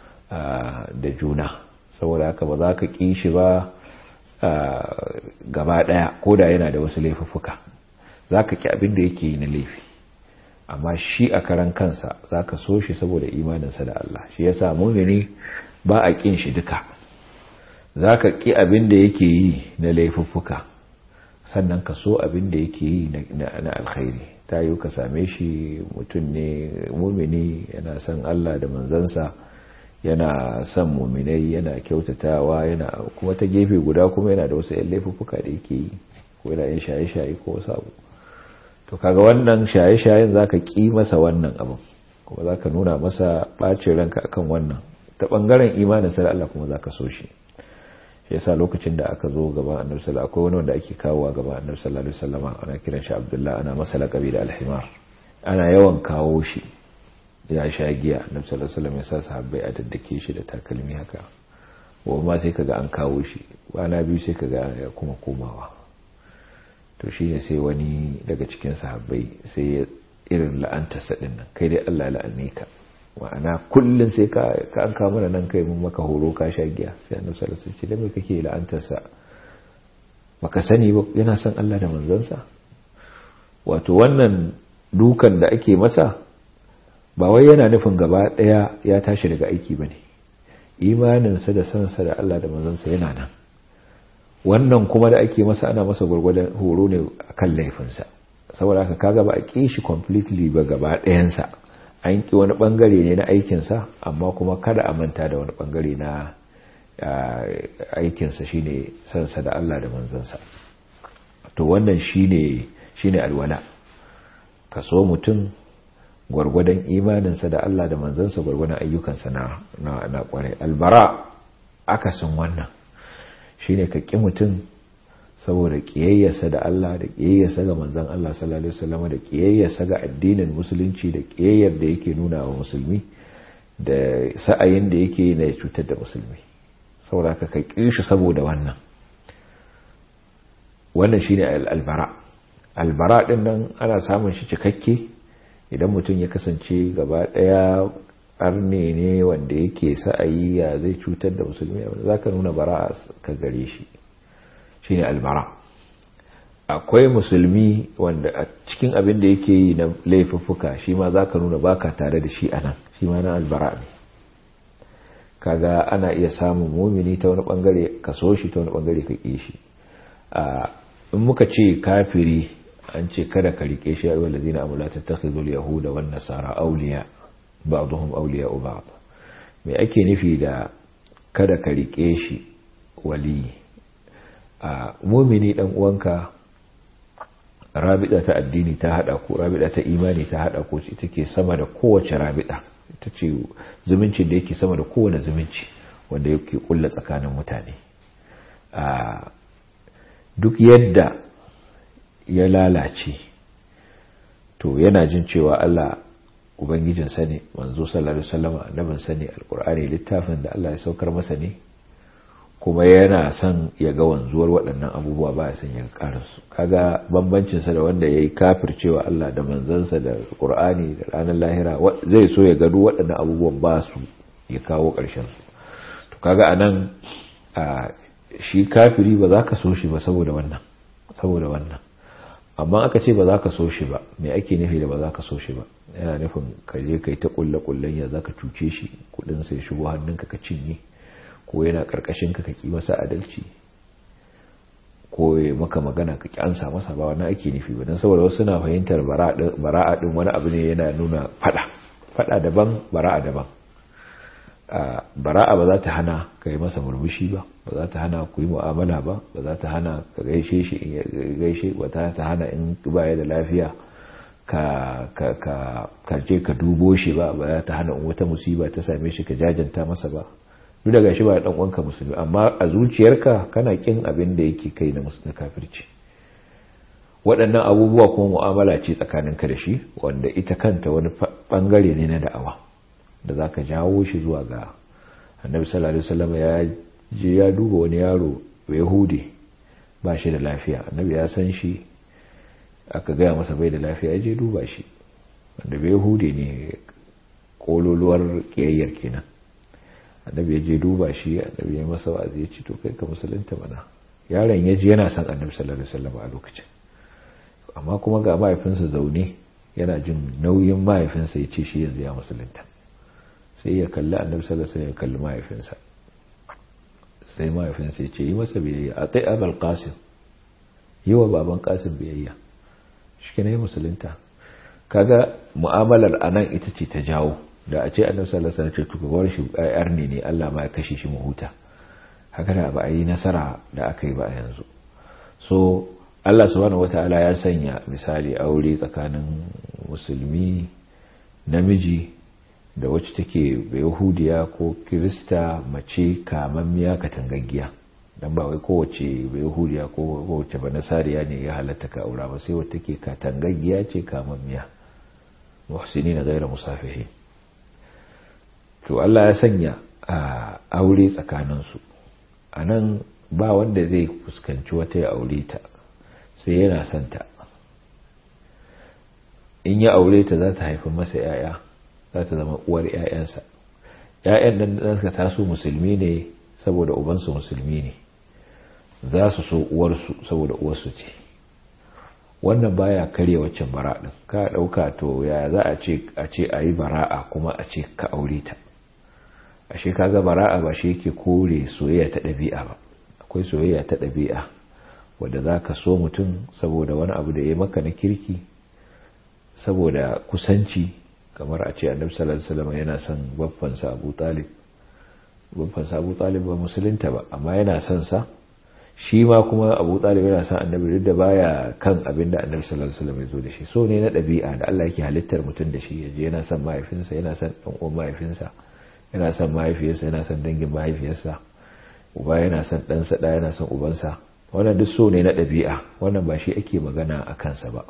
da juna saboda haka ba za ka ƙi shi ba gaba ɗaya ko da yana da wasu laifuffuka za ka ƙi abin da yake yi na laifi amma shi a karan kansa za ka so shi saboda imaninsa da Allah shi yasa mumini ba a ƙin shi duka za ka ƙi abin da yake yi na laifuffuka sannan ka so abin da yake yi na alkhairi ta yi ka same shi mutum ne mumini yana son Allah da manzansa yana son muminai yana kyautatawa yana kuma ta gefe guda kuma yana da wasu 'yan laifuffuka da yake yi ko yana yin shaye-shaye ko wasu abu to kaga wannan shaye-shayen za ka ƙi masa wannan abin kuma za ka nuna masa ɓacin ranka akan wannan ta ɓangaren imanin sa Allah kuma za ka so shi shi yasa lokacin da aka zo gaban annabi sallallahu akwai wani wanda ake kawowa gaban annabi sallallahu alaihi wasallam ana kiran shi Abdullah ana masa laqabi da al-himar ana yawan kawo shi ya sha giya annabi sallallahu alaihi wasallam ya sa sahabbai a daddake shi da takalmi haka wa ma sai kaga an kawo shi kwana biyu sai kaga ya kuma komawa to shine sai wani daga cikin sahabbai sai ya irin la'antarsa din nan kai dai Allah la'anne ka ma'ana kullun sai ka ka an kawo mana nan kai mun maka horo ka sha giya sai annabi sallallahu alaihi wasallam ce da me kake la'antarsa baka sani ba yana son Allah da manzansa wato wannan dukan da ake masa ba wai yana nufin gaba daya ya tashi daga aiki bane imaninsa da sansa da Allah da manzansa yana nan wannan kuma da ake masa ana masa gwargwadon horo ne akan laifinsa saboda haka kaga ba a ƙi shi completely ba gaba ɗayansa an ƙi wani ɓangare ne na aikinsa amma kuma kada a manta da wani ɓangare na aikinsa shine sansa da Allah da manzansa to wannan shine shine alwala ka so mutum gwargwadon imaninsa da Allah da manzansa gwargwadon ayyukansa na na, na kwarai albara akasin wannan shine ka ƙi mutum saboda ƙiyayyarsa da Allah da ƙiyayyarsa ga manzan Allah sallallahu alaihi wasallam da ƙiyayyarsa ga addinin musulunci da ƙiyayyar da yake nuna wa musulmi da sa'ayin da yake na cutar da musulmi saboda ka ƙi shi saboda wannan wannan shine albara albara din nan ana samun shi cikakke idan mutum ya kasance gaba daya arne ne wanda yake sa'ayi ya zai cutar da musulmi za ka nuna bara ka gare shi shine albara akwai musulmi wanda a cikin abin da yake yi na laifuffuka shi ma za ka nuna baka tare da shi a nan shi ma na albara ne kaga ana iya samun mumini ta wani bangare ka so shi ta wani bangare ka ƙi shi in muka ce kafiri an ce kada ka rike shi ya wanda zina amula ta takhidul yahuda wan nasara awliya ba'dhum awliya ba'd me ake nufi da kada ka rike shi wali a mumini dan uwanka rabida ta addini ta hada ko rabida ta imani ta hada ko ita ke sama da kowace rabida ita ce zumuncin da yake sama da kowane zumunci wanda yake kulla tsakanin mutane a duk yadda ya lalace to yana jin cewa Allah ubangijinsa ne manzo sallallahu alaihi wasallam annabinsa ne alqur'ani littafin da Allah ya saukar masa ne kuma yana son ya ga wanzuwar waɗannan abubuwa ba ya son ya ƙara su kaga bambancin sa da wanda yayi kafircewa Allah da manzansa da Qur'ani da ranar lahira zai so ya gado waɗannan abubuwan ba su ya kawo ƙarshen su to kaga anan shi kafiri ba za ka so shi ba saboda wannan saboda wannan amma aka ce ba za ka so shi ba me ake nufi da ba za ka so shi ba yana nufin ka je kai ta kulle kullen ya za ka cuce shi kudin sai shigo hannunka ka cinye ko yana karkashin ka ki masa adalci ko ya maka magana ka kyansa masa ba wannan ake nufi ba don saboda wasu na fahimtar bara'a din wani abu ne yana nuna fada fada daban bara'a daban bara'a ba za ta hana ka yi masa murmushi ba ba za ta hana ku yi mu'amala ba ba za ta hana ka gaishe shi in gaishe ba za ta hana in baya da lafiya ka je ka dubo shi ba ba za ta hana in wata musiba ta same shi ka jajanta masa ba duk daga shi ba dan uwanka musulmi amma a zuciyarka kana kin abin da yake kai na musulmi kafirci waɗannan abubuwa kuma mu'amala ce tsakaninka da shi wanda ita kanta wani bangare ne na da'awa da za ka jawo shi zuwa ga annabi sallallahu alaihi wasallam ya je ya duba wani yaro yahudi ba shi da lafiya annabi ya san shi aka gaya masa bai da lafiya ya je duba shi wanda bai yahudi ne kololuwar kiyayyar kenan annabi ya je duba shi annabi ya masa wa'azi ya ce to kai ka musulunta mana yaron ya ji yana son annabi sallallahu alaihi wasallam a lokacin amma kuma ga mahaifinsa zaune yana jin nauyin mahaifinsa ya ce shi yanzu ya musulunta sai ya kalli annabi sallallahu alaihi ya kalli mahaifinsa sai mahaifinsa ya ce yi masa biyayya a tsaye abal qasim yi wa baban qasim biyayya shi ne musulunta kaga mu'amalar anan ita ce ta jawo da a ce annabi sallallahu alaihi wasallam ce tukawar shi ayar ne ne Allah ma ya kashe shi mu huta haka da ba a yi nasara da aka yi ba yanzu so Allah subhanahu wataala ya sanya misali aure tsakanin musulmi namiji da wacce take yahudiya ko kirista mace kamammiya katangaggiya dan ba wai kowace yahudiya ko kowace ba nasariya ne ya halatta ka aura ba sai wacce take katangaggiya ce kamammiya muhsini na gaira musafihi to Allah ya sanya a aure tsakaninsu a nan ba wanda zai fuskanci wata ya aure ta sai yana son ta in ya aure ta za ta haifi masa ‘ya'ya za ta zama uwar ‘ya'yansa ‘ya'yan nan da suka taso musulmi ne saboda ubansu musulmi ne za su so uwarsu saboda uwarsu ce wannan baya karya waccan bara ɗin ka ɗauka to ya za a ce a ce a yi bara'a kuma a ce ka aure ta ashe kaga bara'a ba shi yake kore soyayya ta ɗabi'a ba akwai soyayya ta ɗabi'a wadda za ka so mutum saboda wani abu da ya maka na kirki saboda kusanci kamar a ce annabi sallallahu alaihi wasallam yana son babbansa Abu Talib babbansa Abu Talib ba musulunta ba amma yana son sa shi ma kuma Abu Talib yana son annabi duk da baya kan abin da annabi sallallahu alaihi wasallam ya zo da shi so ne na ɗabi'a da Allah yake halittar mutum da shi yaje yana son mahaifinsa yana son dan uwan mahaifinsa yana son mahaifiyarsa yana son dangin mahaifiyarsa uba yana son ɗansa ɗaya yana son ubansa wannan duk so ne na ɗabi'a wannan ba shi ake magana a kansa ba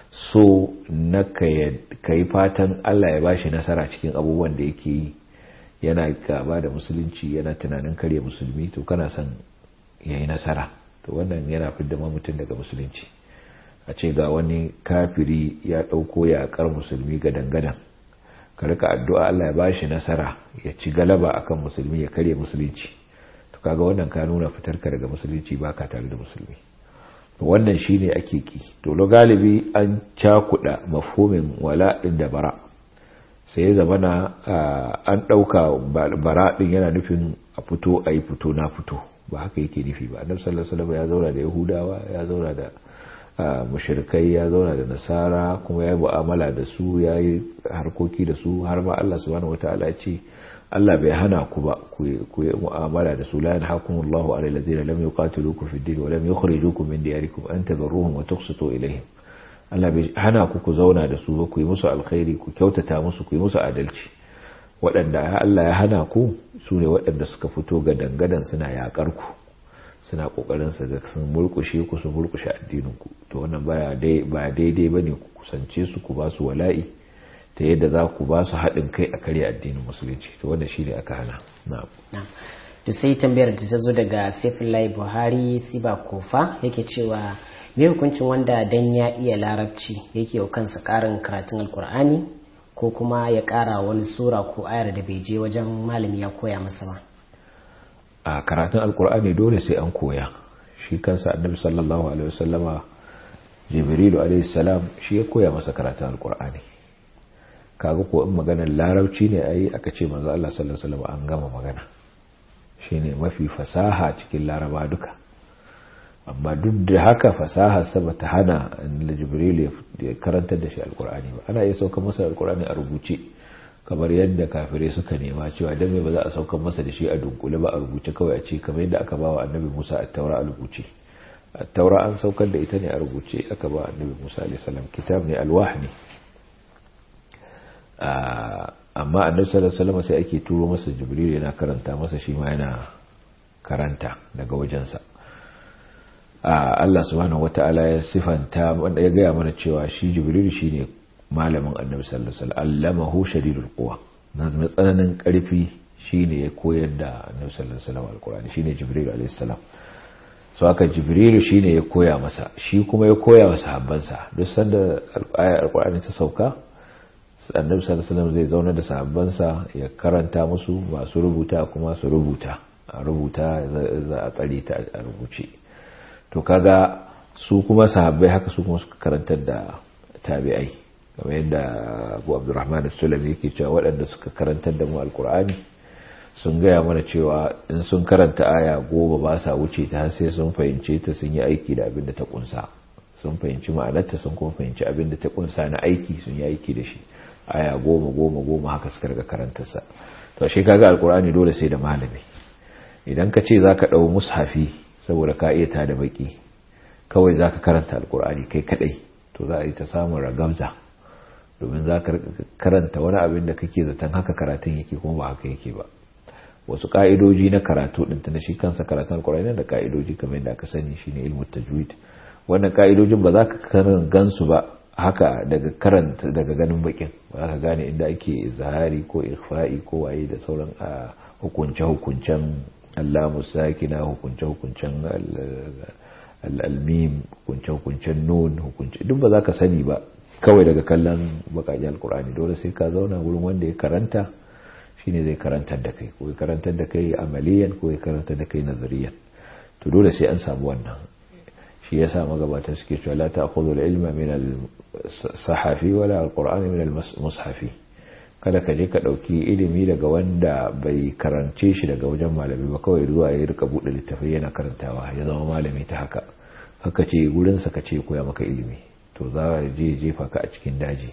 so na ka yi fatan Allah ya bashi nasara cikin abubuwan da yake yi yana gaba da musulunci yana tunanin karya musulmi to kana son ya yi nasara to wannan yana fidda mutum daga musulunci a ce ga wani kafiri ya ɗauko yaƙar musulmi ga dangadan ka rika addu'a Allah ya bashi nasara ya ci galaba akan musulmi ya karya musulunci to kaga wannan ka nuna fitarka daga musulunci baka tare da musulmi wannan shine ake ki to lo galibi an cakuda mafhumin wala da bara sai ya zama na an dauka bara din yana nufin a fito a yi fito na fito ba haka yake nufi ba annabi sallallahu alaihi wasallam ya zauna da yahudawa ya zauna da mushrikai ya zauna da nasara kuma ya yi mu'amala da su ya yi harkoki da su har ma Allah subhanahu wataala ya ce Allah bai hana ku ba ku yi mu'amala da su la yanhakumullahu ala allazina lam yuqatilukum fid din wa lam yukhrijukum min diyarikum an tabarruhum wa tuqsitu ilayhim Allah bai hana ku ku zauna da su ba ku yi musu alkhairi ku kyautata musu ku yi musu adalci waɗanda Allah ya hana ku su ne waɗanda suka fito ga dangadan suna yaƙar ku suna ƙoƙarin su ga sun murƙushe ku su murƙushe addinin ku to wannan baya dai ba daidai bane ku kusance su ku ba su wala'i ta yadda za ku ba su haɗin kai a karya addinin musulunci to wanda shi ne aka hana na'am to sai tambayar da ta zo daga Saifullahi Buhari Siba Kofa yake cewa me hukuncin wanda dan ya iya larabci yake wa kansa karin karatun alkur'ani ko kuma ya kara wani sura ko ayar da bai je wajen malami ya koya masa ba a karatun alkur'ani dole sai an koya shi kansa annabi sallallahu alaihi wasallama jibrilu alaihi salam shi ya koya masa karatun alkur'ani kaga ko in maganar larabci ne ayi aka ce manzo Allah sallallahu alaihi wasallam an gama magana shine mafi fasaha cikin laraba duka amma duk da haka fasaha saba ta hana jibril ya karantar da shi alkur'ani ba ana iya saukar masa alkur'ani a rubuce kamar yadda kafirai suka nema cewa dan me ba za a saukar masa da shi a dunkule ba a rubuce kawai a ce kamar yadda aka ba wa annabi Musa at-taura a rubuce at-taura an saukar da ita ne a rubuce aka ba annabi Musa alaihi salam kitab ne alwah ne amma annabi sallallahu alaihi wasallam sai ake turo masa jibril yana karanta masa shi ma yana karanta daga wajensa Allah subhanahu wata'ala ya sifanta wanda ya gaya mana cewa shi jibril shine malamin annabi sallallahu alaihi wasallam allamahu shadidul quwa na tsananin karfi shine ya koyar da annabi sallallahu alaihi wasallam alqur'ani shine jibril alaihi salam so haka jibril shine ya koya masa shi kuma ya koya wa sahabbansa duk sanda ayar alqur'ani ta sauka annabi sallallahu alaihi wasallam zai zauna da sahabbansa ya karanta musu masu rubuta kuma su rubuta a rubuta za a tsare ta a rubuce to kaga su kuma sahabbai haka su kuma suka karantar da tabi'ai kamar yadda Abu Abdurrahman as-Sulami yake cewa waɗanda suka karantar da mu alkur'ani sun gaya mana cewa in sun karanta aya goma ba sa wuce ta har sai sun fahimce ta sun yi aiki da abin da ta kunsa sun fahimci ma'anarta sun kuma fahimci abin da ta kunsa na aiki sun yi aiki da shi aya goma goma goma haka suka riga karantarsa to shi kaga alkur'ani dole sai da malami idan ka ce zaka dau mushafi saboda ka iya ta da baki kawai zaka karanta alkur'ani kai kadai to za a yi ta samun ragamza domin za ka karanta wani abin da kake zaton haka karatun yake kuma ba haka yake ba wasu ka'idoji na karatu din ta shi kansa karatun alkur'ani da ka'idoji kamar yadda aka sani shine ilmu tajwid wannan ka'idojin ba za ka karin gansu ba haka daga karanta daga ganin bakin ba ka gane inda ake zahari ko ikhfa'i ko waye da sauran hukunce-hukuncen Allah musakina hukunce-hukuncen al'almim hukunce-hukuncen nun hukunce duk ba za ka sani ba kawai daga kallon bakajen alkur'ani dole sai ka zauna wurin wanda ya karanta shine zai karantar da kai ko ya karantar da kai amaliyan ko ya karantar da kai nazariyan to dole sai an samu wannan shi yasa magabata suke cewa la ta'khudhu al-ilma min al-sahafi wala al-qur'ani min al-mushafi kada ka je ka dauki ilimi daga wanda bai karance shi daga wajen malami ba kawai zuwa ya rika bude littafai yana karantawa ya zama malami ta haka haka ce gurin sa ka ce koya maka ilimi to za ka je jefa ka a cikin daji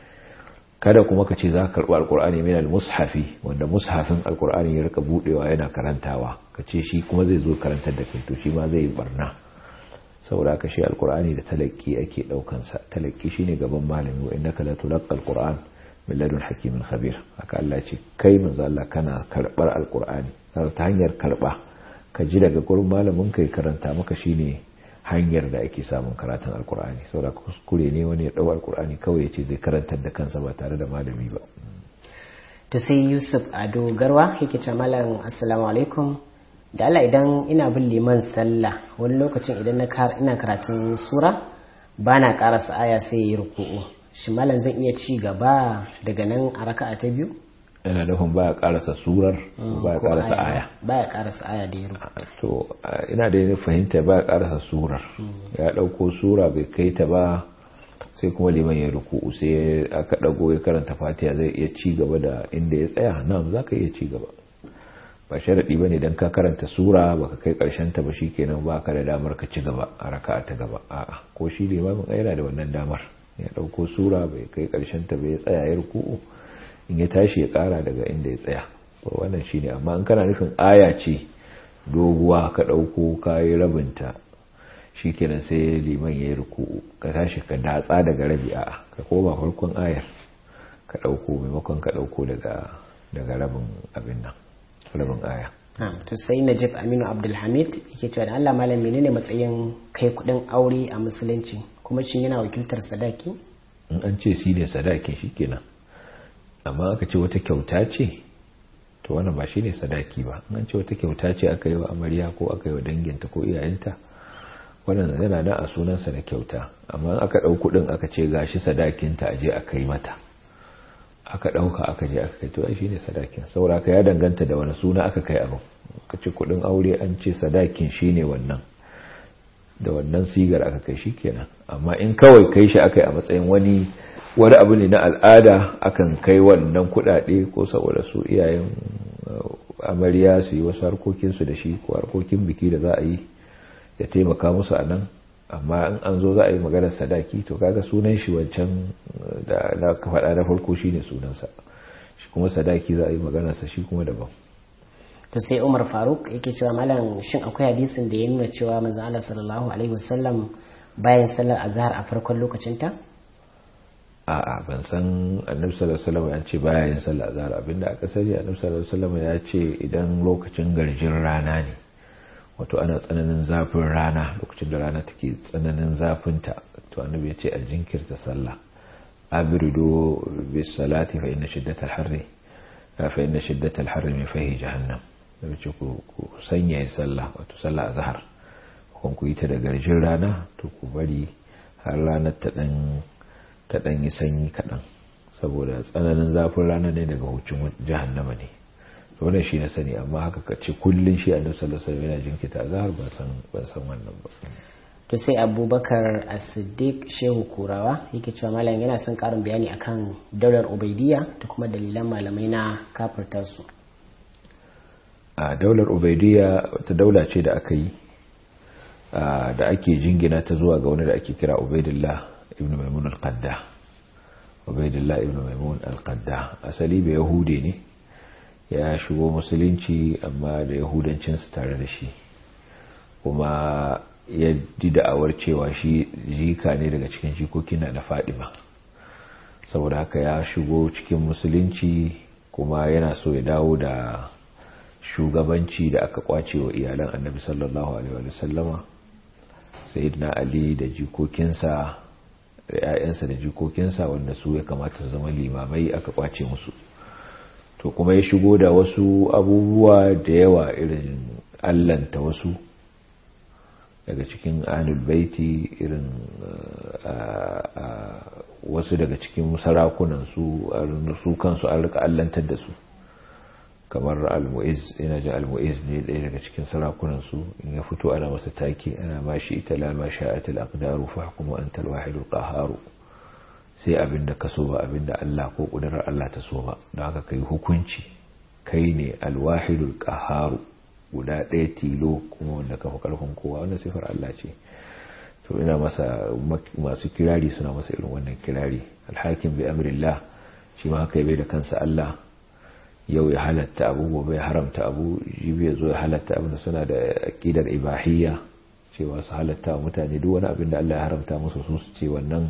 kada kuma ka ce za ka karɓi alkur'ani min al-mushafi wanda mushafin alkur'ani ya rika budewa yana karantawa ka ce shi kuma zai zo karantar da kai to shi ma zai barna saboda ka shi alkur'ani da talaki ake daukan sa talaki shine gaban malami wa innaka la tulqa alquran min ladun hakimin khabir haka Allah ce kai manzo Allah kana karbar alkur'ani ta hanyar karba ka ji daga gurin malamin kai karanta maka shine hanyar da ake samun karatun alkur'ani saboda kuskure ne wani ya dau alkur'ani kawai ya ce zai karantar da kansa ba tare da malami ba to sai yusuf ado garwa yake ce malam assalamu alaikum da Allah idan ina bin liman sallah wani lokacin idan na ina karatun sura ba na karasa aya sai ya yi ruku'u shi malam zan iya ci gaba daga nan a raka'a ta biyu yana nufin baya karasa surar baya karasa aya baya karasa aya da ya rubuta to ina da yin fahimta baya karasa surar ya dauko sura bai kai ta ba sai kuma liman ya ruku'u sai aka dago ya karanta fatiha zai iya ci gaba da inda ya tsaya na'am zaka iya ci gaba ba sharadi bane dan ka karanta sura baka kai karshen ta ba shikenan baka da damar ka ci gaba a raka'a ta gaba a'a ko shi limamin yana da wannan damar ya dauko sura bai kai karshen ta bai tsaya ya ruku'u in ya tashi ya kara daga inda ya tsaya wannan shine amma in kana nufin aya ce doguwa ka dauko kayi rabinta shikenan sai liman yayi ruku'u ka tashi ka datsa daga rabi a ka koma farkon ayar ka dauko maimakon ka dauko daga daga rabin abin nan rabin aya to sai najib aminu abdulhamid yake cewa da allah malam menene matsayin kai kudin aure a musulunci kuma shin yana wakiltar sadaki in an ce shi ne sadaki shikenan amma aka ce wata kyauta ce to wannan ba shine sadaki ba in an ce wata kyauta ce aka yi wa amarya ko aka yi wa danginta ko iyayenta wannan yana nan a sunansa na kyauta amma aka ɗau kuɗin aka ce gashi sadakinta a je a kai mata aka ɗauka aka je aka kai to ai shine sadakin saboda ka ya danganta da wani suna aka kai abin ka ce kuɗin aure an ce sadakin shine wannan da wannan sigar aka kai shi kenan amma in kawai kai shi aka yi a matsayin wani wani abu ne na al'ada akan kai wannan kuɗaɗe ko saboda su iyayen amarya su yi wasu harkokinsu da shi ko harkokin biki da za a yi ya taimaka musu a nan amma in an zo za a yi maganar sadaki to kaga sunan shi wancan da na ka faɗa na farko shine sunansa shi kuma sadaki za a yi maganarsa shi kuma daban to sai Umar Faruk yake cewa malam shin akwai hadisin da ya nuna cewa manzo Allah sallallahu alaihi wasallam bayan sallar azhar a farkon lokacin ta a'a ban san annabi sallallahu alaihi wasallam ya ce bayan sallar azhar abinda aka sani annabi sallallahu alaihi wasallam ya ce idan lokacin garjin rana ne wato ana tsananin zafin rana lokacin da rana take tsananin zafinta to annabi ya ce a jinkirta sallah abridu bis salati fa inna shiddatal harri fa inna shiddatal harri min fahi jahannam da ce ku sanya sallah wato sallah azhar kun ku yi ta da garjin rana to ku bari har ranar ta dan ta dan yi sanyi kadan saboda tsananin zafin rana ne daga hucin jahannama ne wannan shi na sani amma haka ka ce kullun shi annabi sallallahu alaihi wasallam yana jinkita azhar ban san ban san wannan ba to sai abubakar as-siddiq shehu kurawa yake cewa malam yana son karin bayani akan daular ubaidiyya da kuma dalilan malamai na kafirta su a daular ubaidiyya wata daula ce da aka yi da ake jingina ta zuwa ga wani da ake kira ubaidillah ibn maimun al-qadda ubaidillah ibn maimun al-qadda asali bai yahude ne ya shigo musulunci amma da yahudancinsu tare da shi kuma ya ji da'awar cewa shi jika ne daga cikin jikokin na da fadima saboda haka ya shigo cikin musulunci kuma yana so ya dawo da shugabanci da aka kwace wa iyalan annabi sallallahu alaihi wa sallama sayyidina ali da jikokinsa da 'ya'yansa da jikokinsa wanda su ya kamata su zama limamai aka kwace musu to kuma ya shigo da wasu abubuwa da yawa irin allanta wasu daga cikin anul baiti irin wasu daga cikin sarakunan su su kansu an rika allantar da su kamar al-mu'iz ina ji al-mu'iz ne ɗaya daga cikin sarakunan su in ya fito ana masa take ana ma shi ita la ma sha'at al-aqdaru fa kuma anta al-wahid al-qahhar sai abinda ka so ba abinda Allah ko kudurar Allah ta so ba don haka kai hukunci kai ne al-wahid al-qahhar guda ɗaya tilo kuma wanda kafa karfin kowa wannan sifar Allah ce to ina masa masu kirari suna masa irin wannan kirari al-hakim bi amrillah shi ma haka bai da kansa Allah yau ya halatta abu gobe ya haramta abu jibi ya zo ya halatta abu da suna da aƙidar ibahiyya cewa su halatta wa mutane duk wani abin da Allah ya haramta musu su su ce wannan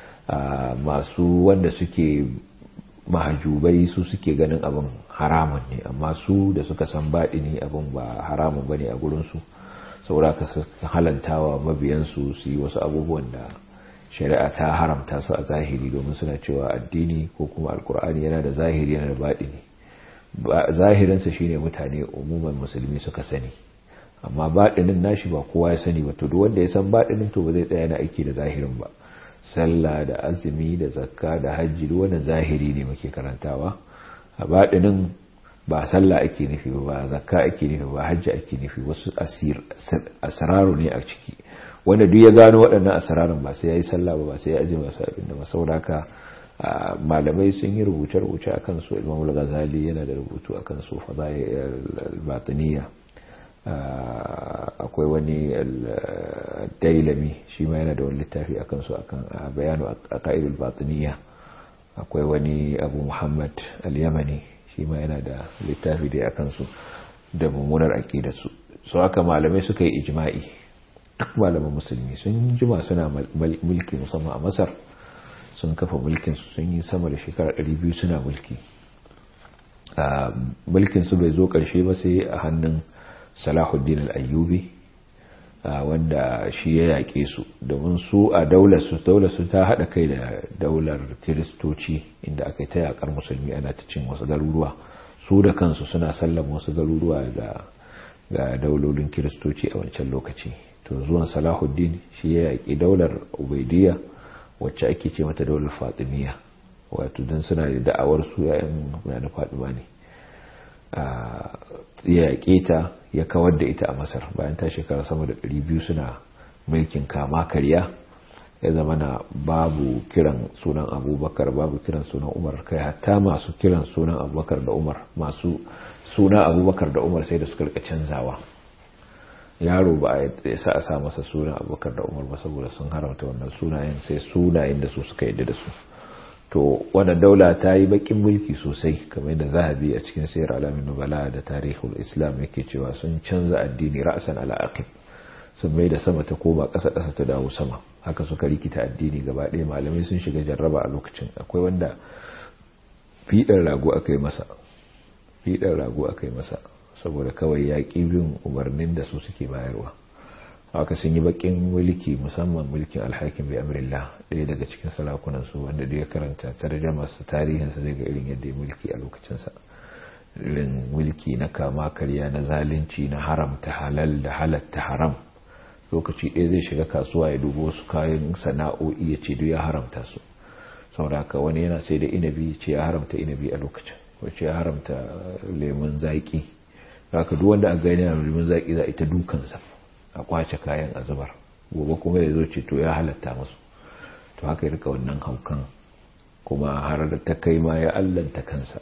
masu wanda suke mahajubai su suke ganin abin haramun ne amma su da suka san baɗi ne abin ba haramun ba ne a gurinsu saboda ka halantawa mabiyansu su yi wasu abubuwan da shari'a ta haramta su a zahiri domin suna cewa addini ko kuma alkur'ani yana da zahiri yana da baɗi ne zahirinsa shine mutane umuman musulmi suka sani amma baɗinin nashi ba kowa ya sani ba to duk wanda ya san baɗinin to ba zai tsaya na aiki da zahirin ba sallah da azumi da zakka da hajji duk wannan zahiri ne muke karantawa a baɗinin ba sallah ake nufi ba zakka ake nufi ba hajji ake nufi wasu asir asraru ne a ciki wanda duk ya gano waɗannan asrarun ba sai yayi sallah ba ba sai ya aje masu abin da masauraka malamai sun yi rubuce-rubuce a kansu imam al-ghazali yana da rubutu a kansu fadail al-batiniya akwai wani dailami shi ma yana da wani littafi a kansu akan bayanu a ka'idul batiniya akwai wani abu muhammad al-yamani shi ma yana da littafi da a kansu da mummunar aƙidarsu su haka malamai suka yi ijma'i duk malaman musulmi sun jima suna mulki musamman a masar sun kafa mulkinsu sun yi sama da shekara 200 suna mulki mulkinsu bai zo ƙarshe ba sai a hannun salahuddin al'ayyubi wanda shi ya yaƙe su domin su a daularsu daularsu ta haɗa kai da daular kiristoci inda aka yi ta yaƙar musulmi ana ta cin wasu garuruwa su da kansu suna sallama wasu garuruwa ga daulolin kiristoci a wancan lokaci to zuwan salahuddin shi ya yaƙi daular ubaidiyya wacce ake ce mata daular fatimiyya wato don suna da da'awar su yayan na fatima ne ya yaƙe ta ya kawar da ita a masar bayan ta shekara sama da 200 suna mulkin kama karya ya zama na babu kiran sunan abubakar babu kiran sunan umar kai hatta masu kiran sunan abubakar da umar masu suna abubakar da umar sai da suka rika canzawa yaro ba a sa a sa masa sunan abubakar da umar ba saboda sun haramta wannan sunayen sai sunayen da su suka yadda da su to wannan daula ta yi bakin mulki sosai kamar yadda zahabi a cikin sayar alamin nubala da tarihul islam yake cewa sun canza addini ra'asan ala aqib sun mai da sama ta koma ƙasa ƙasa ta dawo sama haka suka rikita addini gaba ɗaya malamai sun shiga jarraba a lokacin akwai wanda fiɗar rago aka yi masa fiɗar rago aka yi masa saboda kawai ya ƙi bin umarnin da su suke bayarwa haka sun yi bakin mulki musamman mulkin alhakin bai amrillah ɗaya daga cikin sarakunan su wanda da ya karanta tarjama su tarihinsa zai ga irin yadda ya mulki a lokacinsa irin mulki na kama karya na zalunci na haramta halal da halatta haram lokaci ɗaya zai shiga kasuwa ya dubo su kayan sana'o'i ya ce duk ya haramta su saboda haka wani yana sai da inabi ce ya haramta inabi a lokacin wacce ya haramta lemun zaƙi haka duk wanda a gani na lemun zaƙi za a ita dukansa a kwace kayan a zubar gobe kuma ya zo ce to ya halatta musu to haka ya rika wannan haukan kuma har da ta kai ma ya allanta kansa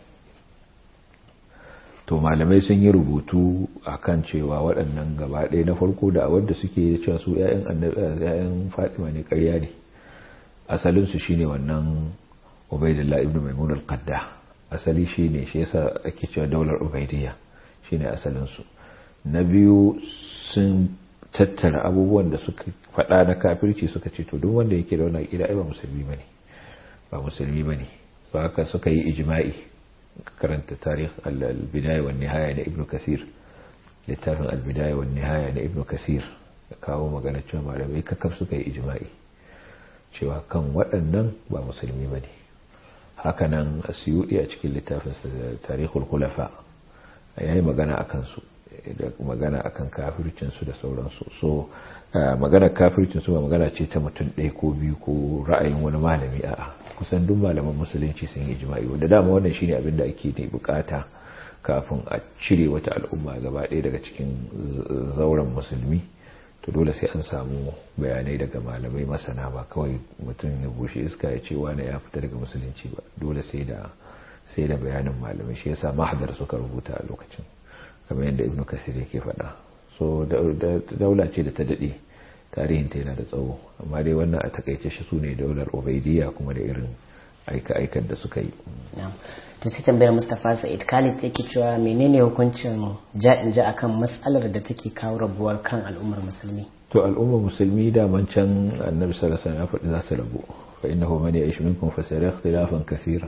to malamai sun yi rubutu akan cewa waɗannan gaba ɗaya na farko da wadda suke cewa su 'ya'yan fatima ne ƙarya ne asalinsu shine wannan ubaidillah ibn maimun al-qadda asali shine shi yasa ake cewa daular ubaidiyya shine asalinsu na biyu sun tattara abubuwan da suka faɗa na kafirci suka ce to duk wanda yake da wannan aqida ai ba musulmi bane ba musulmi bane ba haka suka yi ijma'i karanta tarikh al-bidaya wa nihaya na ibnu kathir littafin al-bidaya wa nihaya na ibnu kathir ya kawo magana cewa malamai kakaf suka yi ijma'i cewa kan waɗannan ba musulmi ba ne hakanan asiyudi a cikin littafin tarihul kulafa ya yi magana a kansu da magana a kan kafircinsu da sauransu so magana kafircinsu ba magana ce ta mutum ɗaya ko biyu ko ra'ayin wani malami a kusan duk malaman musulunci sun yi jima'i wanda dama wannan shine abin da ake ne bukata kafin a cire wata al'umma gaba ɗaya daga cikin zauren musulmi to dole sai an samu bayanai daga malamai masana ba kawai mutum ya bushe iska ya ce wani ya fita daga musulunci ba dole sai da sai da bayanin malamai shi yasa mahadar suka rubuta a lokacin kamar yadda ibnu kasir yake faɗa so daula ce da ta daɗe tarihin ta yana da tsawo amma dai wannan a takaice shi su ne daular ubaidiyya kuma da irin aika-aikar da suka yi to sai tambayar mustapha sa'id khalid yake cewa menene hukuncin ja'in ja akan matsalar da take kawo rabuwar kan al'ummar musulmi to al'ummar musulmi da man can annabi sallallahu alaihi wasallam ya faɗi za su rabu fa innahu man ya'ish minkum fa sayara ikhtilafan kathira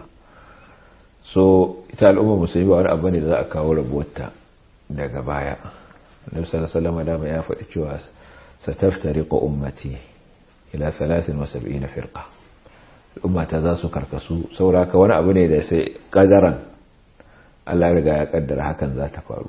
so ita al'ummar musulmi ba wani abu ne da za a kawo rabuwar ta daga baya annabi sallallahu alaihi wasallam da ya faɗi cewa sataftariqu ummati ila 73 firqa ummata za su karkasu sauraka wani abu ne da sai kadaran Allah riga ya kaddara hakan za ta faru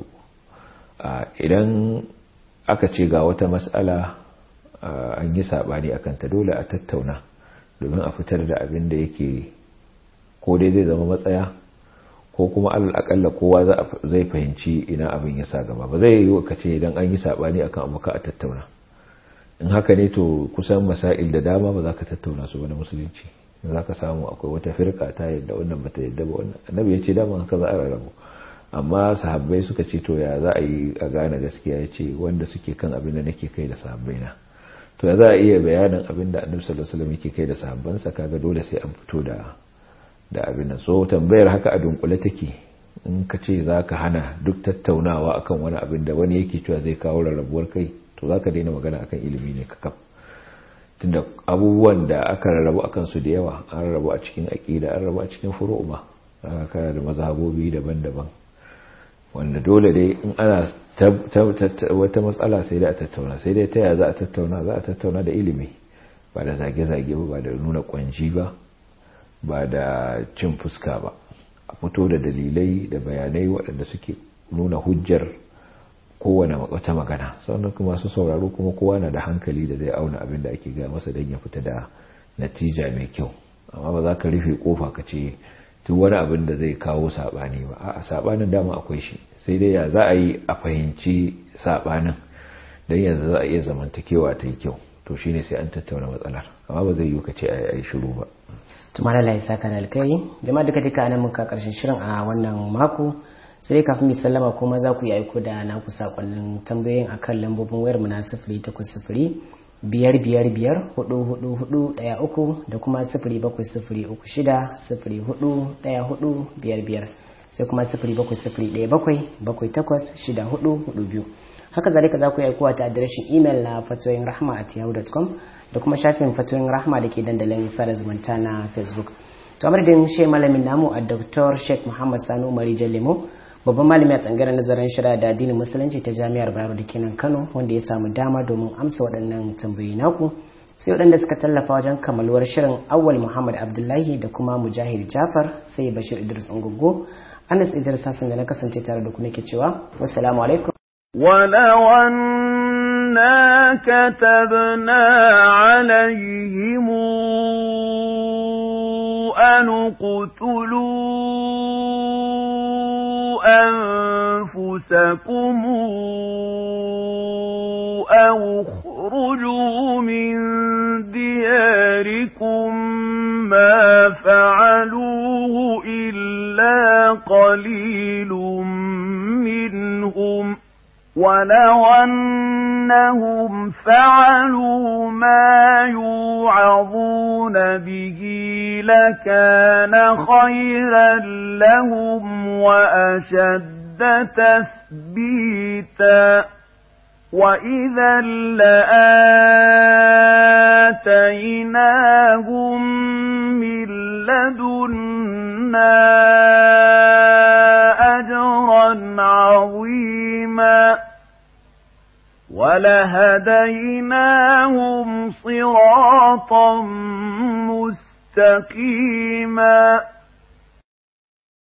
idan aka ce ga wata matsala an yi sabani akan ta dole a tattauna domin a fitar da abin da yake ko dai zai zama matsaya ko kuma akalla kowa zai fahimci ina abin ya sa gaba ba zai yi ka ce idan an yi sabani akan abu ka a tattauna in haka ne to kusan masail da dama ba za ka tattauna su ba na musulunci za ka samu akwai wata firka ta yadda wannan bata yadda ba wannan annabi ya ce dama haka za a rarrabu amma sahabbai suka ce to ya za a yi a gane gaskiya ya ce wanda suke kan abin da nake kai da sahabbai na to ya za a iya bayanin abin da annabi sallallahu alaihi wasallam yake kai da sahabbansa kaga dole sai an fito da da abin nan so tambayar haka a dunkule take in ka ce za ka hana duk tattaunawa akan wani abin da wani yake cewa zai kawo rarrabuwar kai to za ka daina magana akan ilimi ne kakaf tunda abubuwan da aka rarrabu a kansu da yawa an rarrabu a cikin aƙida an rarrabu a cikin furu'uma aka kana da mazhabobi daban-daban wanda dole dai in ana wata matsala sai dai a tattauna sai dai ta yaya za a tattauna za a tattauna da ilimi ba da zage-zage ba ba da nuna kwanji ba ba da cin fuska ba a fito da dalilai da bayanai waɗanda suke nuna hujjar kowane wata magana sannan kuma su sauraro kuma kowa na da hankali da zai auna abin da ake gaya masa don ya fita da natija mai kyau amma ba za ka rufe kofa ka ce duk wani abin da zai kawo saɓani ba a saɓanin dama akwai shi sai dai ya za a yi a fahimci saɓanin don yanzu za a iya zamantakewa ta yi kyau to shine sai an tattauna matsalar amma ba zai yi ka ce a yi shiru ba tumara lai saka da alkai jama'a duka duka anan muka karshen shirin a wannan mako sai kafin mu sallama kuma za ku yi aiko da naku sakonnin tambayoyin akan lambobin wayar mu na sifiri takwas sifiri biyar biyar biyar hudu hudu hudu daya uku da kuma sifiri bakwai sifiri uku shida sifiri hudu daya hudu biyar biyar sai kuma sifiri bakwai sifiri daya bakwai bakwai takwas shida hudu hudu biyu haka zalika za ku yi aikowa ta adireshin imel na fatoyin rahma at yahoo.com da kuma shafin fatoyin rahma da ke dandalin sada zumunta na facebook to amurdin shi malamin namu a dr sheikh muhammad sanu umari lemo babban malami a tsangaren nazarin shari'a da addinin musulunci ta jami'ar bayero da kenan kano wanda ya samu dama domin amsa waɗannan tambayoyi naku sai waɗanda suka tallafa wajen kammaluwar shirin awwal muhammad abdullahi da kuma mujahid jafar sai bashir idris ungogo anas idris hassan da na kasance tare da ku nake cewa wassalamu alaikum ولو أنا كتبنا عليهم أن اقتلوا أنفسكم أو اخرجوا من دياركم ما فعلوه إلا قليل منهم ولو أنهم فعلوا ما يوعظون به لكان خيرا لهم وأشد تثبيتا وإذا لآتيناهم من لدنا أجرا عظيما ولهديناهم صراطا مستقيما